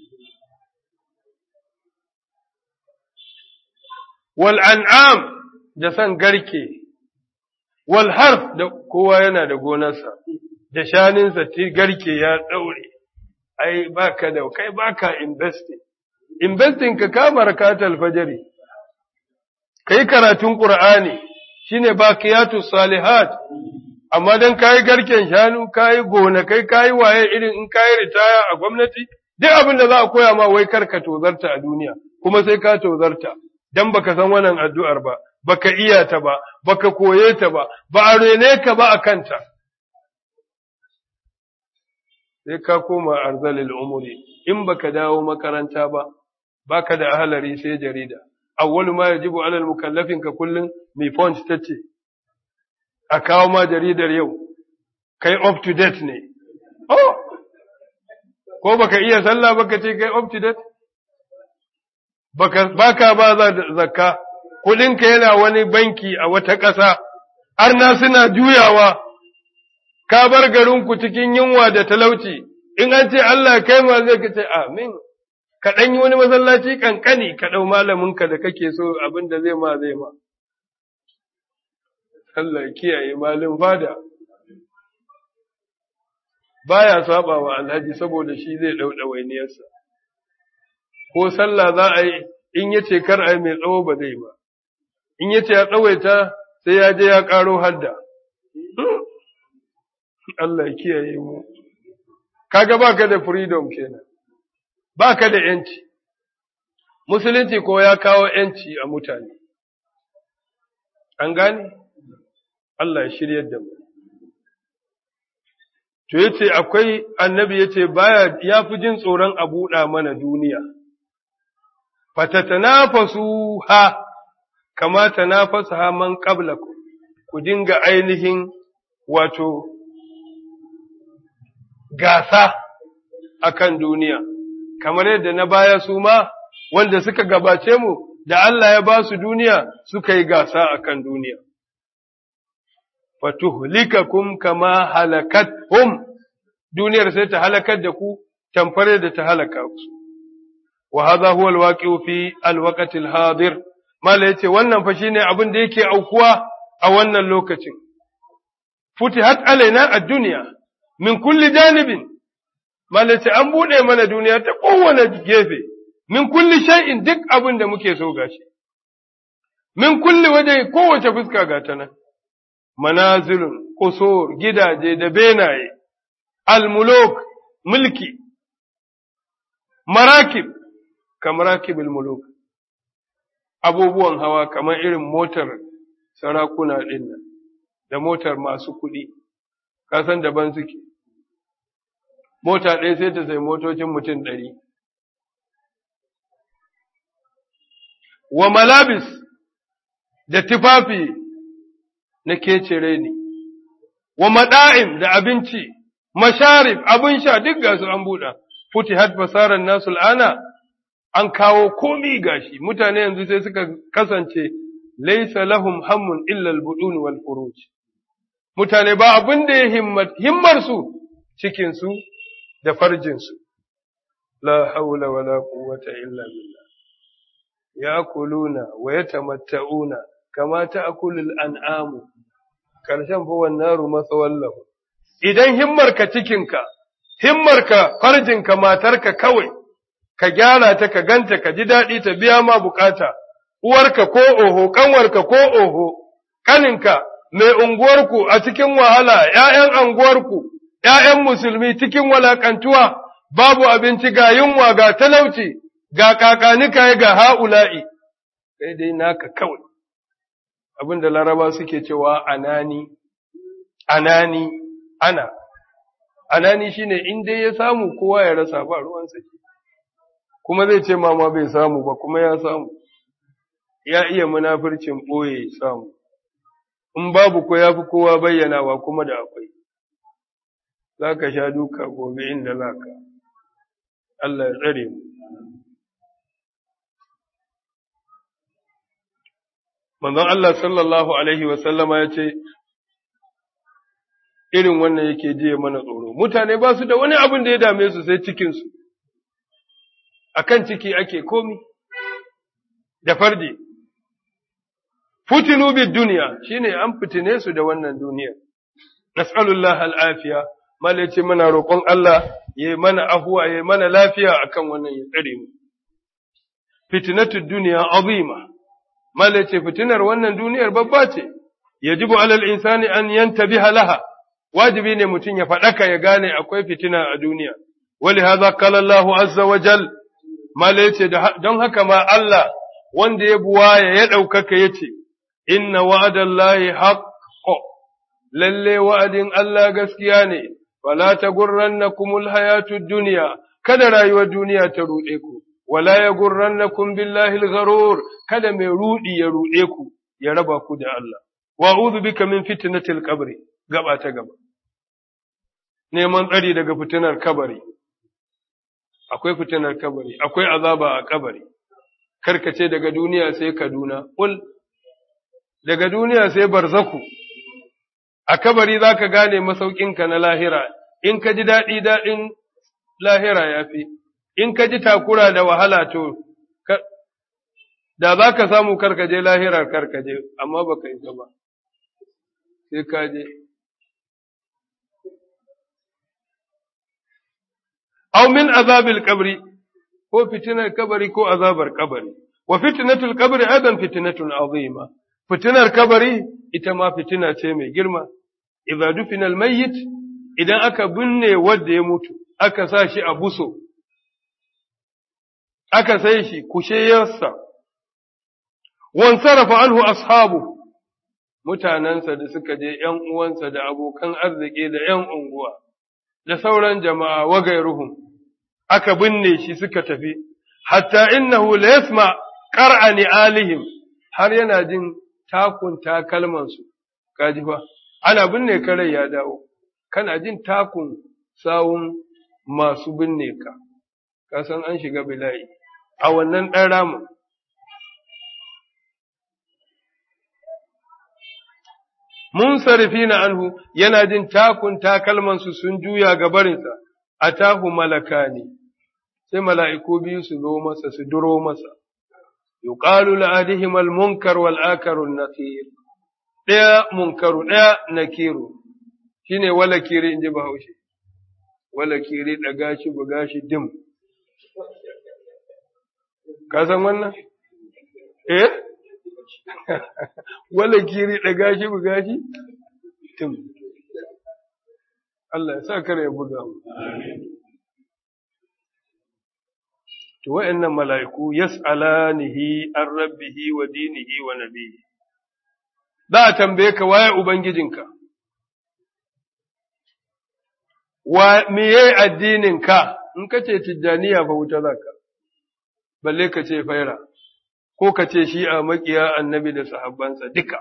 Wal an'am da san garke, wal harf da kowa yana da gonarsa, da shaninsa ti garke ya ɗaure, ai baka da kai baka investing. Investing ka kama rakatal fajari, kai karatun Ƙur'ani shine bakiyatu salihat amma dan kayi garken shanu kayi gonakai kayi waye irin in kayi ritaya a gwamnati duk abin da za a koya ma wai kar ka tozarta a duniya kuma sai ka tozarta dan baka san wannan addu'ar ba baka iya ta ba baka koye ta ba ba a rene ka ba a kanta sai ka koma arzalil umuri in baka dawo makaranta ba baka da ahalari sai jarida awwalu ma yajibu alal mukallafin ka kullun mai font tace a kawo ma jaridar yau, kai up to date ne. Oh, ko baka iya sallah baka ce kai up to date? Baka ba za zakka, kuɗinka yana wani banki a wata ƙasa, arna suna juyawa, ka bar garinku cikin yunwa da talauci, in an ce Allah kai ma zai ka ce amin. Ka ɗan yi wani masallaci ƙanƙani ka ɗau malaminka da kake so abin da zai ma zai ma. Allah kiyaye malin fada baya saba wa alhaji saboda shi zai dau dawainiyarsa ko sallah za a yi in yace kar a yi mai tsawo ba zai ba in yace ya tsawaita sai ya je ya karo hadda Allah kiyaye mu kaga baka da freedom kenan baka da yanci musulunci ko ya kawo yanci a mutane an gane Allah ya shiryar da mu. To yace akwai annabi yace baya ya fi jin tsoron a buɗa mana duniya. Fatatanafasu ha kama tanafasa ha man qablakum ku dinga ainihin wato gasa akan duniya kamar yadda na baya su ma wanda suka gabace mu da Allah ya ba su duniya suka yi gasa akan duniya. fatuhlikakum kama halakathum duniyar sai ta halakar da ku tamfare da ta halaka ku wa hadha huwa alwaqi'u fi alwaqti alhadir mala yace wannan fa shine abin da yake aukuwa a wannan lokacin futihat alaina ad-dunya min kulli janibin mala yace an bude mana duniya ta kowane gefe min kulli shay'in duk abin da muke so gashi min kulli waje kowace fuska ga ta nan manazilun, kusur, gidaje da benaye, almuluk, mulki, marakib, kamarakibul muluk, abubuwan hawa kamar irin motar sarakuna ɗin nan, da motar masu kuɗi, kasan daban suke. Mota ɗaya sai ta sai motocin mutum ɗari. Wa malabis da tufafi na kecere ne, wa maɗa'im da abinci, masharif, abin sha duk gasu an buɗa, futihat basaran nasu al'ana an kawo komi gashi mutane yanzu sai suka kasance laisa lahum hammun illa al-budun wal furuj mutane ba abin da ya himmar su cikin su da farjin su la haula wala quwwata illa billah yakuluna wa yatamatta'una kama ta'kulul an'amu karshen fa wannaru masawallahu idan himmarka cikinka himmarka farjinka matarka kawai ka gyara ta ka ganta ka ji daɗi ta biya ma bukata uwarka ko oho kanwarka ko oho kaninka mai unguwarku a cikin wahala ’ya'yan anguwarku ’ya'yan musulmi cikin walakantuwa babu abinci ga yunwa ga talauci ga kakanika ga ha'ula'i sai dai naka kawai abin da laraba suke cewa anani anani ana anani shine in dai ya samu kowa ya rasa ba ruwan sake kuma zai ce mama bai samu ba kuma ya samu ya iya munafircin boye samu in babu ko yafi kowa bayyanawa kuma da akwai zaka sha duka gobe inda zaka Allah ya tsare mu manzon Allah sallallahu alaihi wa sallama ya ce irin wannan yake jiye mana tsoro mutane ba su da wani abin da ya dame su sai cikinsu a kan ciki ake komi da farji futinu bid duniya shine an fitine su da wannan duniya nas'alullah al'afiya mala ce mana roƙon Allah yayi mana afuwa yayi mana lafiya akan wannan ya tsare mu fitnatud duniya azima mala ce fitinar wannan duniyar babba ce yajibu alal insani an yantabiha laha wajibi ne mutum ya faɗaka ya gane akwai fitina a duniya wali hadha qala Allahu azza wa jal mala yace don haka ma Allah wanda ya buwaya ya ɗaukaka yace inna wa'adallahi haqqo lalle wa'adin Allah gaskiya ne wala tagurrannakumul hayatud dunya kada rayuwar duniya ta ruɗe ku wala yagurrannakum billahi al-gharur kada mai rudi ya ruɗe ku ya raba ku da Allah wa'udhu bika min fitnatil qabri gaba ta gaba. Neman tsari daga fitinar kabari, akwai fitinar kabari, akwai azaba a kabari, karkace daga duniya sai Kaduna, ul, daga duniya sai barzaku, a kabari za ka gane masaukinka na lahira, in ka ji daɗi daɗin lahira ya fi, in ka ji takura da wahala to, da za ka samu karkaje lahirar karkaje, amma ba ka yi ba, sai ka je. aw min azabil qabri ko fitinar kabari ko azabar kabari wa fitnatul qabri aidan fitnatun azima fitinar kabari ita ma fitina ce mai girma idza dufina al mayyit idan aka binne wanda ya mutu aka sa shi a buso aka sai shi kusheyarsa wan sarafa anhu ashabu mutanansa da suka je ‘yan uwansa da abokan arziki da ‘yan unguwa da sauran jama'a wa gairuhum aka binne shi suka tafi, hatta innahu la yasma qar'a alihim har yana jin takun takalmansu, kaji fa, ana binne karai ya dawo, kana jin takun sawun masu binne ka, ka san an shiga bila'i, a wannan ɗan ramin. Mun sarrafi na anhu yana jin takun takalmansu sun juya gabarinsa, a tahu malaka ne. sai mala'iku biyu su zo masa su duro masa, yuqalu la'adihim al-munkar wal akarun nakir ɗaya munkaru ɗaya nakiru shine wala kiri in ji bahaushe, wala kiri ɗaga shi buga shi dim. Ka san wannan? Eh? wala kiri ɗaga shi buga shi dim. Allah ya sa kare ya buga mu. to wa'annan mala'iku yas'alanihi an rabbihi wa dinihi wa nabihi za a tambaye ka waye ubangijinka wa miye addininka in ka ce tijjaniya fa wuta zaka balle ka ce faira ko ka ce shi a makiya annabi da sahabbansa duka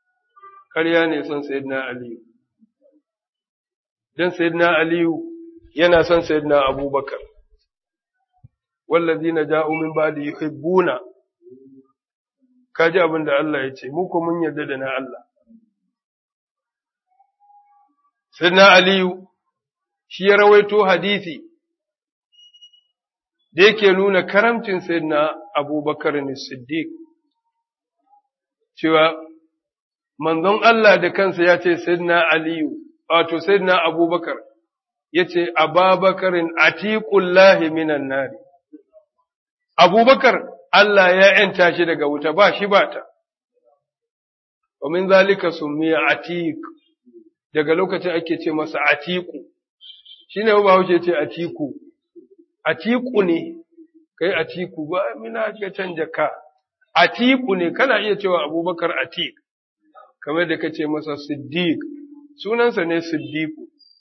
ƙarya ne son sayyidina aliyu dan sayyidina aliyu yana son sayyidina abubakar wallazina ja'u min ba'di yuhibbuna kaji abin da Allah ya ce muku mun yarda da na Allah sayyidina aliyu shi ya rawaito hadisi da yake nuna karamcin sayyidina abubakar ne siddiq cewa manzon Allah da kansa ya ce sayyidina aliyu wato sayyidina abubakar ya ce ababakarin atiqullahi minan nari abubakar Allah ya ‘yanta shi daga wuta ba shi ba ta, wa min zalika summiya atiq daga lokacin ake ce masa atiku, shi ne ba wuce ce atiku, atiku ne, kai atiku ba mina ka canja ka, atiku ne, kana iya cewa abubakar atik, kamar da ka ce masa siddiq, sunansa ne siddiqu,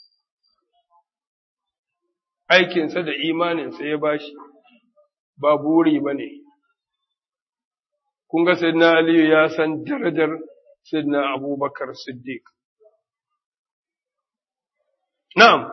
aikinsa da imaninsa ya bashi, ba buri ba ne. kun ga Sayyidina Aliyu ya san darajar Sayyidina Abubakar Siddiq. Na'am,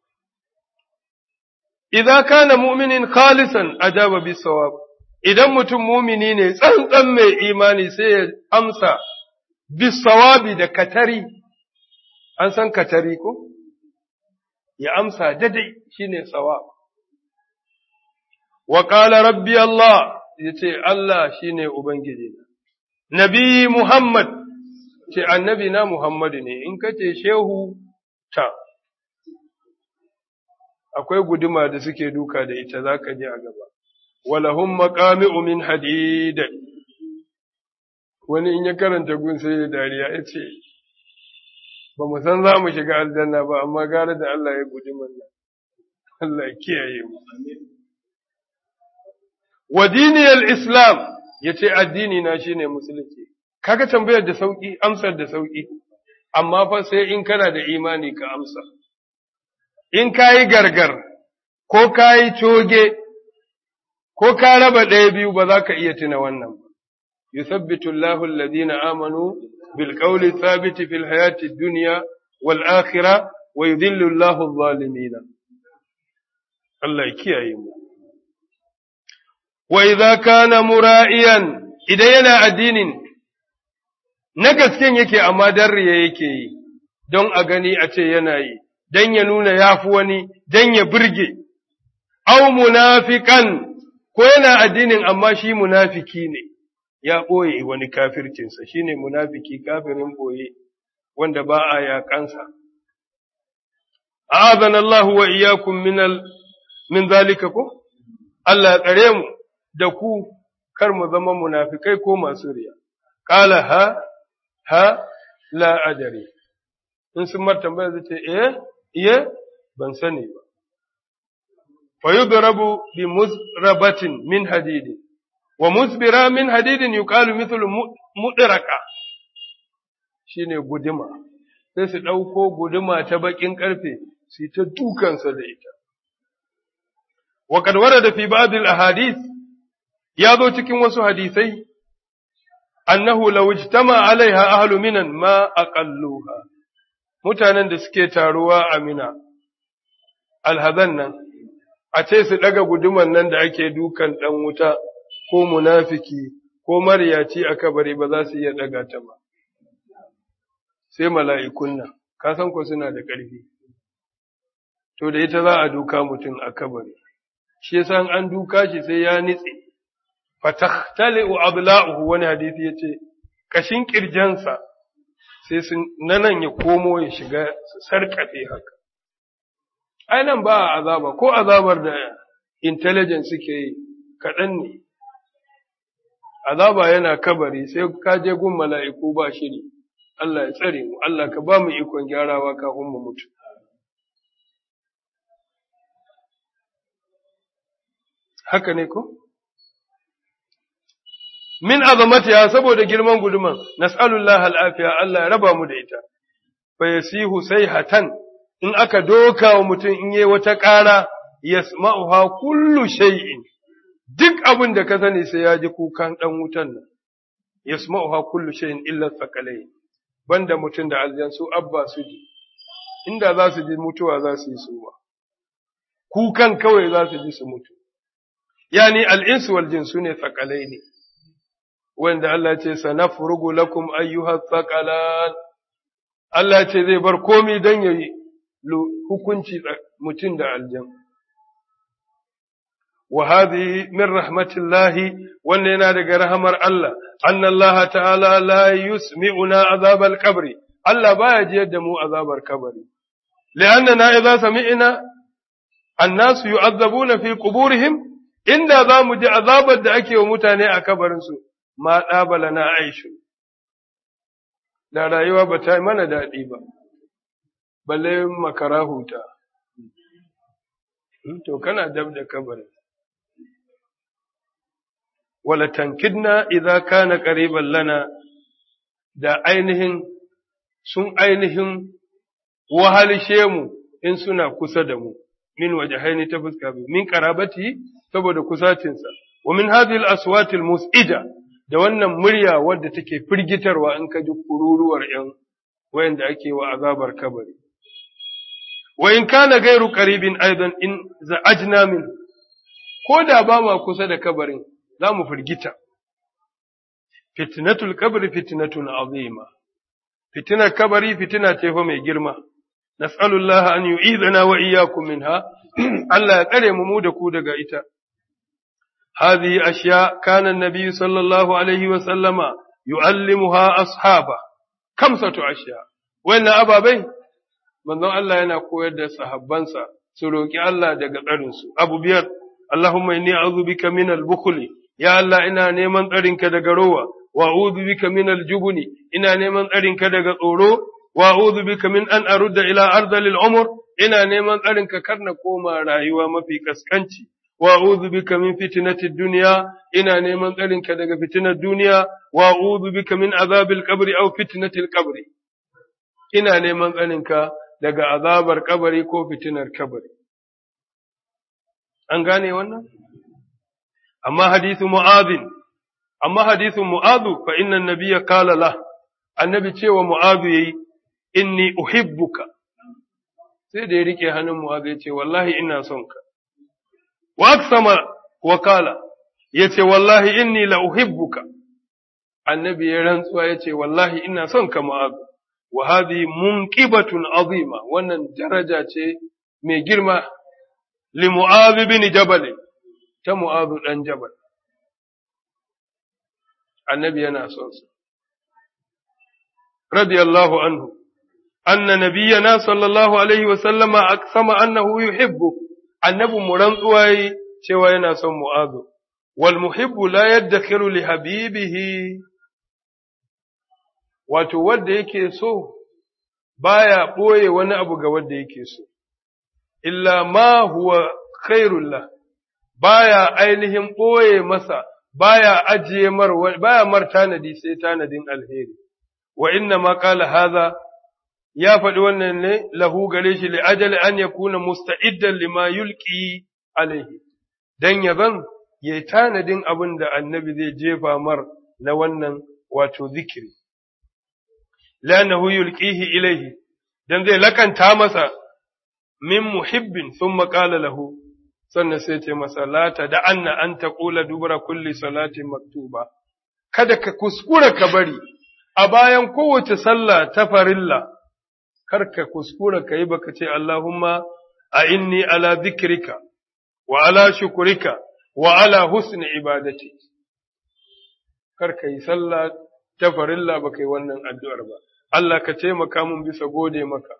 idan kana mu'minin khalisan ajaba bi sawab idan mutum mumini ne tsantsan mai imani sai ya amsa bi sawabi da katari, an san katari ko? Ya amsa dadai shine sawab. Wa ƙala rabbi Allah ya ce Allah shi ne Ubangiji na. Nabi Muhammad ce annabi na Muhammadu ne, in ka ce shehu ta, akwai guduma da suke duka da ita za ka ji a gaba. Walahun maƙami min hadida. Wani in ya karanta gun sai ya dariya ya ce, Ba mu san za mu shiga aljanna ba, amma gara da Allah ya guduman nan. Allah ya kiyaye mu. wa diniyar Islam ya ce addini na shi ne musulunci, kaga tambayar da sauƙi, amsar da sauƙi, amma fa sai in kana da imani ka amsa. In ka yi gargar, ko ka yi coge, ko ka raba ɗaya biyu ba za ka iya tuna wannan ba. Yusabbitu Allahu alladhina amanu bil qawli thabiti fil hayati dunya wal akhirah wa yudhillu Allahu adh-dhalimin. Allah ya kiyaye mu. wa idza kana mura'iyan idan yana addinin na gasken yake amma dan riya yake yi don a gani a ce yana yi dan ya nuna yafi wani dan ya burge aw munafiqan ko yana addinin amma shi munafiki ne ya ɓoye wani kafircinsa shine munafiki kafirin ɓoye wanda ba a yaƙansa a'adana Allah wa iyyakum min min zalika ko Allah ya tsare mu da ku kar mu zama munafikai ko masu riya. Kala ha, ha, la adari. In sun mar tambaya zai ce, eh, iye, ban sani ba. Fa yudrabu bi musrabatin min hadidin, wa musbira min hadidin yuqalu mithlu mudraka. Shine guduma. Sai su ɗauko guduma ta baƙin ƙarfe, su ta dukansa da ita. وقد ورد في بعض الأحاديث ya zo cikin wasu hadisai, annahu law ijtama alaiha ahlu minan ma aqalluha mutanen da suke taruwa a mina alhazan nan a ce su daga guduman nan da ake dukan dan wuta ko munafiki ko maryaci a kabari ba za su iya daga ta ba sai mala'ikun nan ka san ko suna da ƙarfi to da ita za a duka mutum a kabari shi yasa an duka shi sai ya nitse fatahtali'u adla'uhu wani hadisi yace kashin kirjansa sai sun nanan ya komo ya shiga su sarkafe haka ai nan ba azaba ko azabar da intelligence suke yi kaɗan ne azaba yana kabari sai ka je gun mala'iku ba shiri Allah ya tsare mu Allah ka ba mu ikon gyarawa kafin mu mutu haka ne ko min azamatiha saboda girman guduman nas'alullah al'afiya Allah ya raba mu da ita fa yasihu sayhatan in aka doka wa mutum in yi wata ƙara yasma'uha kullu shay'in duk abin da ka sani sai ya ji kukan dan wutan nan yasma'uha kullu shay'in illa thaqalain banda mutum da aljan su abba su ji inda za su ji mutuwa za su yi su ba kukan kawai za su ji su mutu yani al'insu wal jin su ne tsakalai ne wanda Allah ce sanafrugu lakum ayyuha tsakalan Allah ce zai bar komi don ya yi hukunci mutum da aljan wa hadhihi min rahmatillahi wannan yana daga rahamar Allah anna Allah ta'ala la yusmi'una azab al-qabr Allah baya jiyar da mu azabar kabari li'annana idza sami'na annasu yu'azzabuna fi quburihim inda za mu ji azabar da ake wa mutane a kabarinsu ma ɗabala na aishu da rayuwa ba ta yi mana daɗi ba balle makara huta to kana dab da kabarin wala tankidna idza kana qariban lana da ainihin sun ainihin wahalshe mu in suna kusa da mu min wajahaini ta fuska biyu min qarabati saboda kusacinsa wa min hadhihi al-aswat al-mus'ida da wannan murya wadda take firgitarwa in ka ji kururuwar yan wayanda ake wa azabar kabari wa in kana gairu qaribin aidan in za'ajna min ko da ba ma kusa da kabarin za mu firgita fitnatul qabri fitnatun azima fitinar kabari fitina ce fa mai girma nas'alullaha an yu'idana wa iyyakum minha Allah ya tsare mu mu da ku daga ita هذه أشياء كان النبي صلى الله عليه وسلم يعلمها أصحابه خمسة أشياء وإن أبا بي من الله ينا قويد صحبانسا سلوكي الله دقا قرنسو أبو بير اللهم إني أعوذ بك من البخل يا الله إنا نيمان قرنك دقا روا وأعوذ بك من الجبن إنا نيمان قرنك دقا أورو وأعوذ بك من أن أرد إلى أرض للعمر إنا نيمان قرنك كرنا كوما رايوا ما في كسكنتي wa'udhu bika min fitnatid dunya ina neman tsarinka daga fitinar duniya wa'udhu bika min azabil qabri aw fitnatil qabri ina neman tsarinka daga azabar kabari ko fitinar kabari an gane wannan amma hadithu mu'adhin amma hadithu mu'adhu fa inna an-nabiyya qala la annabi cewa mu'adhu yayi inni uhibbuka sai da ya rike hannun mu'adhu ya ce wallahi ina son ka وأقسم وقال yace wallahi inni la uhibbuka annabi ya rantsuwa yace wallahi ina son ka mu'az wa hadhi munqibatun azima wannan daraja ce mai girma li mu'az bin jabal ta mu'az dan jabal annabi yana son sa radiyallahu anhu anna nabiyyana sallallahu alaihi wa sallama aqsama annahu yuhibbu annabi mu rantsuwa yi cewa yana son mu'azu, wal muhibbu la yaddakhiru li habibihi wato wanda yake so baya ɓoye wani abu ga wanda yake so, illa ma huwa khairullah baya ainihin ɓoye masa baya ajiye mar baya mar tanadi sai tanadin alheri wa inna ma qala hadha ya faɗi wannan ne lahu gare shi li'ajali an ya kuna musta'iddan lima yulki alaihi, don ya zan ya tanadin abin da annabi zai jefa mar na wannan wato zikiri. Lanahu yulkihi ilaihi, don zai lakanta masa min muhibbin sun maƙala lahu, sannan sai ce masa lata da anna an ta ƙula dubara kulli salatin maktuba. Kada ka kuskura ka bari, a bayan kowace sallah ta farilla. kar ka kuskura ka yi baka ce Allahumma a inni ala zikrika wa ala shukurika wa ala husni ibadati kar ka yi sallah ta farilla baka yi wannan addu'ar ba Allah ka taimaka mun bisa gode maka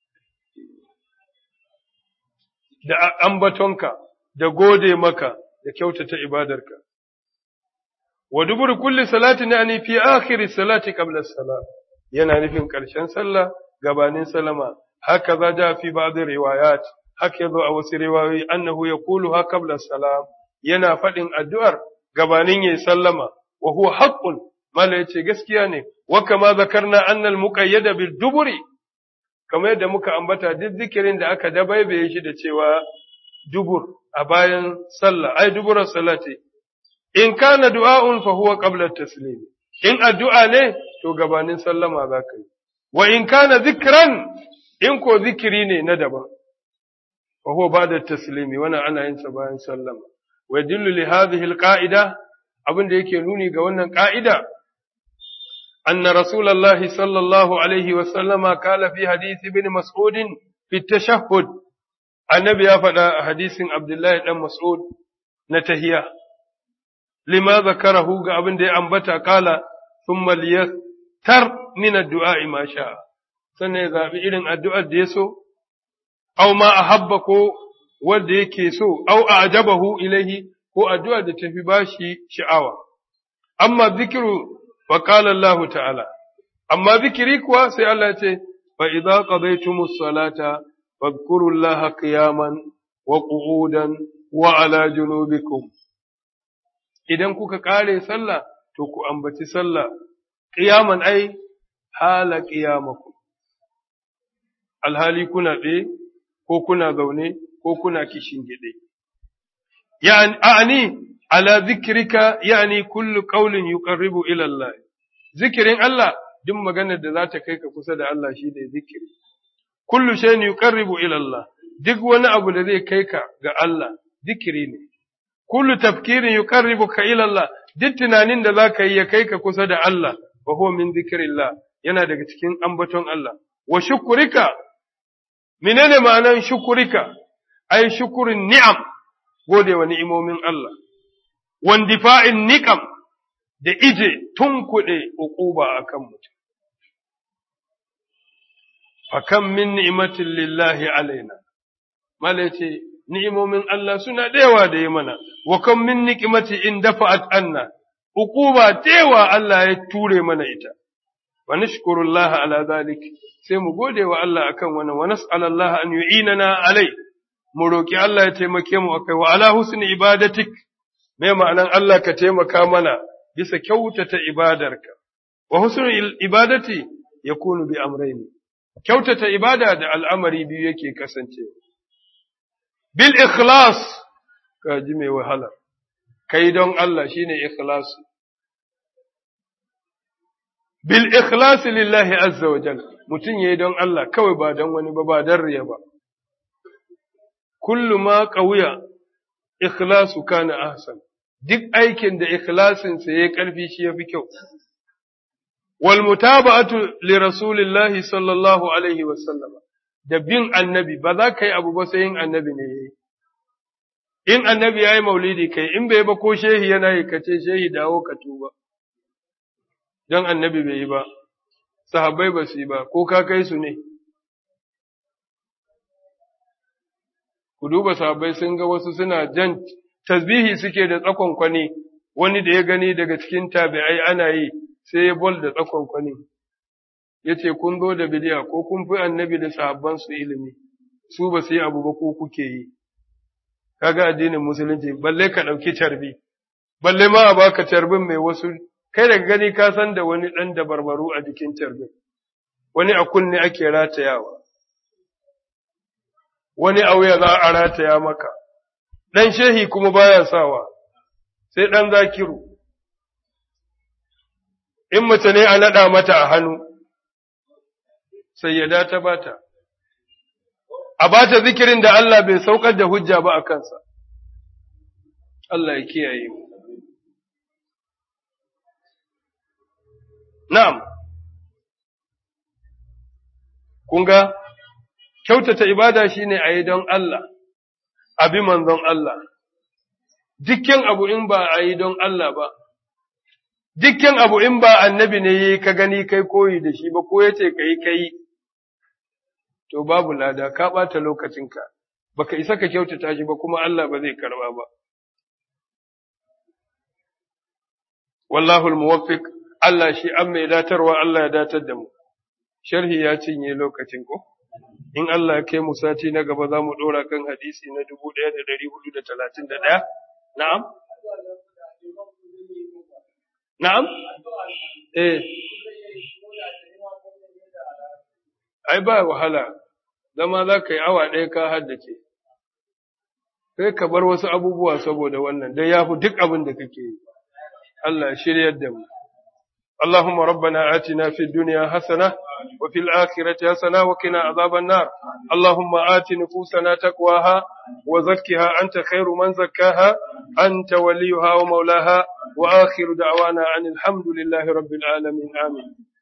da ambatonka da gode maka da kyautata ibadarka wa dubur kulli salatin yani fi akhir salati qabla as-salat yana nufin ƙarshen sallah gabanin salama haka za ja fi ba'd riwayat haka yazo a wasu riwayoyi annahu yaqulu ha qabla salam yana faɗin addu'ar gabanin yayi sallama wa huwa haqqun mala yace gaskiya ne wa kama zakarna anna al muqayyada bil duburi kamar yadda muka ambata duk zikirin da aka dabaibaye shi da cewa dubur a bayan sallah ai duburar salati in kana du'a'un fa huwa qabla taslim in addu'a ne to gabanin sallama za ka yi wa in kana zikran in ko zikiri ne na daban wa huwa ba'da taslimi wannan ana yin sa bayan sallama wa yadullu li hadhihi alqa'ida abin da yake nuni ga wannan ka'ida anna rasulullahi sallallahu alaihi wa sallama kala fi hadisi ibn mas'ud fi tashahhud annabi ya faɗa a hadisin abdullahi dan mas'ud na tahiya lima zakarahu ga abin da ya ambata kala thumma liyaktar min ad-du'a ma sha'a sannan ya zabi irin addu'ar da ya so aw ma ahabba ko wanda yake so aw a'jabahu ilaihi ko addu'a da tafi bashi sha'awa amma zikiru wa qala Allah ta'ala amma zikiri kuwa sai Allah ya ce fa idza qadaytumus salata fadhkurullaha qiyaman wa qu'udan wa ala junubikum idan kuka kare sallah to ku ambaci sallah qiyaman ai hala qiyamakum alhali kuna tsaye ko kuna zaune ko kuna kishin gide yani a'ani ala zikrika yani kullu qawlin yuqarribu ila Allah zikirin Allah duk maganar da za ta kai ka kusa da Allah shi ne zikiri kullu shay'in yuqarribu ila Allah duk wani abu da zai kai ka ga Allah zikiri ne kullu tafkirin yuqarribuka ila Allah duk tunanin da zaka yi ya kai ka kusa da Allah wa huwa min zikrillah yana daga cikin ambaton Allah wa shukurika menene ma'anan shukurika ai shukurin ni'am gode wa ni'imomin Allah wandifa'in niqam da ije tunkuɗe uquba akan mutum fakam min ni'matin lillahi alaina malace ni'imomin Allah suna dayawa da yi mana wa kam min ni'mati in dafa'at anna uquba dayawa Allah ya ture mana ita wa nashkurullah ala zalik sai mu gode wa Allah akan wannan wa nas'alallah an yu'inana alai mu roki Allah ya taimake mu akai wa ala husni ibadatik me ma'anan Allah ka taimaka mana bisa kyautata ibadarka wa husnul ibadati yakunu bi amrayni kyautata ibada da al'amari biyu yake kasancewa bil ikhlas ka ji mai wahala kai don Allah shine ikhlas bil ikhlas lillahi azza wa jalla mutun yayi don Allah kawai ba don wani ba ba dan riya ba kullu ma qawiya ikhlasu kana ahsan duk aikin da ikhlasin sa yayi karfi shi yafi kyau wal mutaba'atu li rasulillahi sallallahu alaihi wa sallam da bin annabi ba za ka yi abu ba sai yin annabi ne yayi in annabi yayi maulidi kai in bai ba ko shehi yana yi kace shehi dawo ka tuba dan annabi bai yi ba sahabbai ba su yi ba ko ka kai su ne ku duba sahabbai sun ga wasu suna jan tasbihi suke da tsakon kwani wani da ya gani daga cikin tabi'ai ana yi sai ya bol da tsakon kwani yace kun zo da bidiya ko kun fi annabi da sahabban su ilimi su ba su yi abu ba ko kuke yi kaga addinin musulunci balle ka dauki carbi balle ma a baka carbin mai wasu kai daga gani ka san da wani dan da barbaru a jikin carbin wani a kunne ake ratayawa wani a wuya za a rataya maka dan shehi kuma baya sawa sai dan zakiru in mace ne a naɗa mata a hannu sayyada ta bata, a bata zikirin da Allah bai saukar da hujja ba a kansa, Allah ya kiyaye mu. Na'am, kunga, kyautata ibada shi ne a yi don Allah, abi manzon Allah, dukkan abu in ba a yi don Allah ba, dukkan abu in ba annabi ne yi ka gani kai koyi da shi ba ko ya ce ka yi ka yi. to babu lada ka ɓata lokacinka baka isa ka kyautata shi ba kuma Allah ba zai karba ba wallahu almuwaffiq Allah shi an mai datarwa Allah ya datar da mu sharhi ya cinye lokacin ko in Allah ya kai mu sati na gaba za mu ɗora kan hadisi na dubu ɗaya da ɗari hudu da talatin da ɗaya na'am na'am eh ai ba wahala, zama za ka yi awa ɗaya ka haddace, sai ka bar wasu abubuwa saboda wannan, don ya fi duk abin da kake yi, Allah shiryar da mu. اللهم ربنا آتنا في الدنيا حسنة وفي الآخرة حسنة وقنا عذاب النار اللهم آت نفوسنا تقواها وزكها أنت خير من زكاها أنت وليها ومولاها وآخر دعوانا عن الحمد لله رب العالمين آمين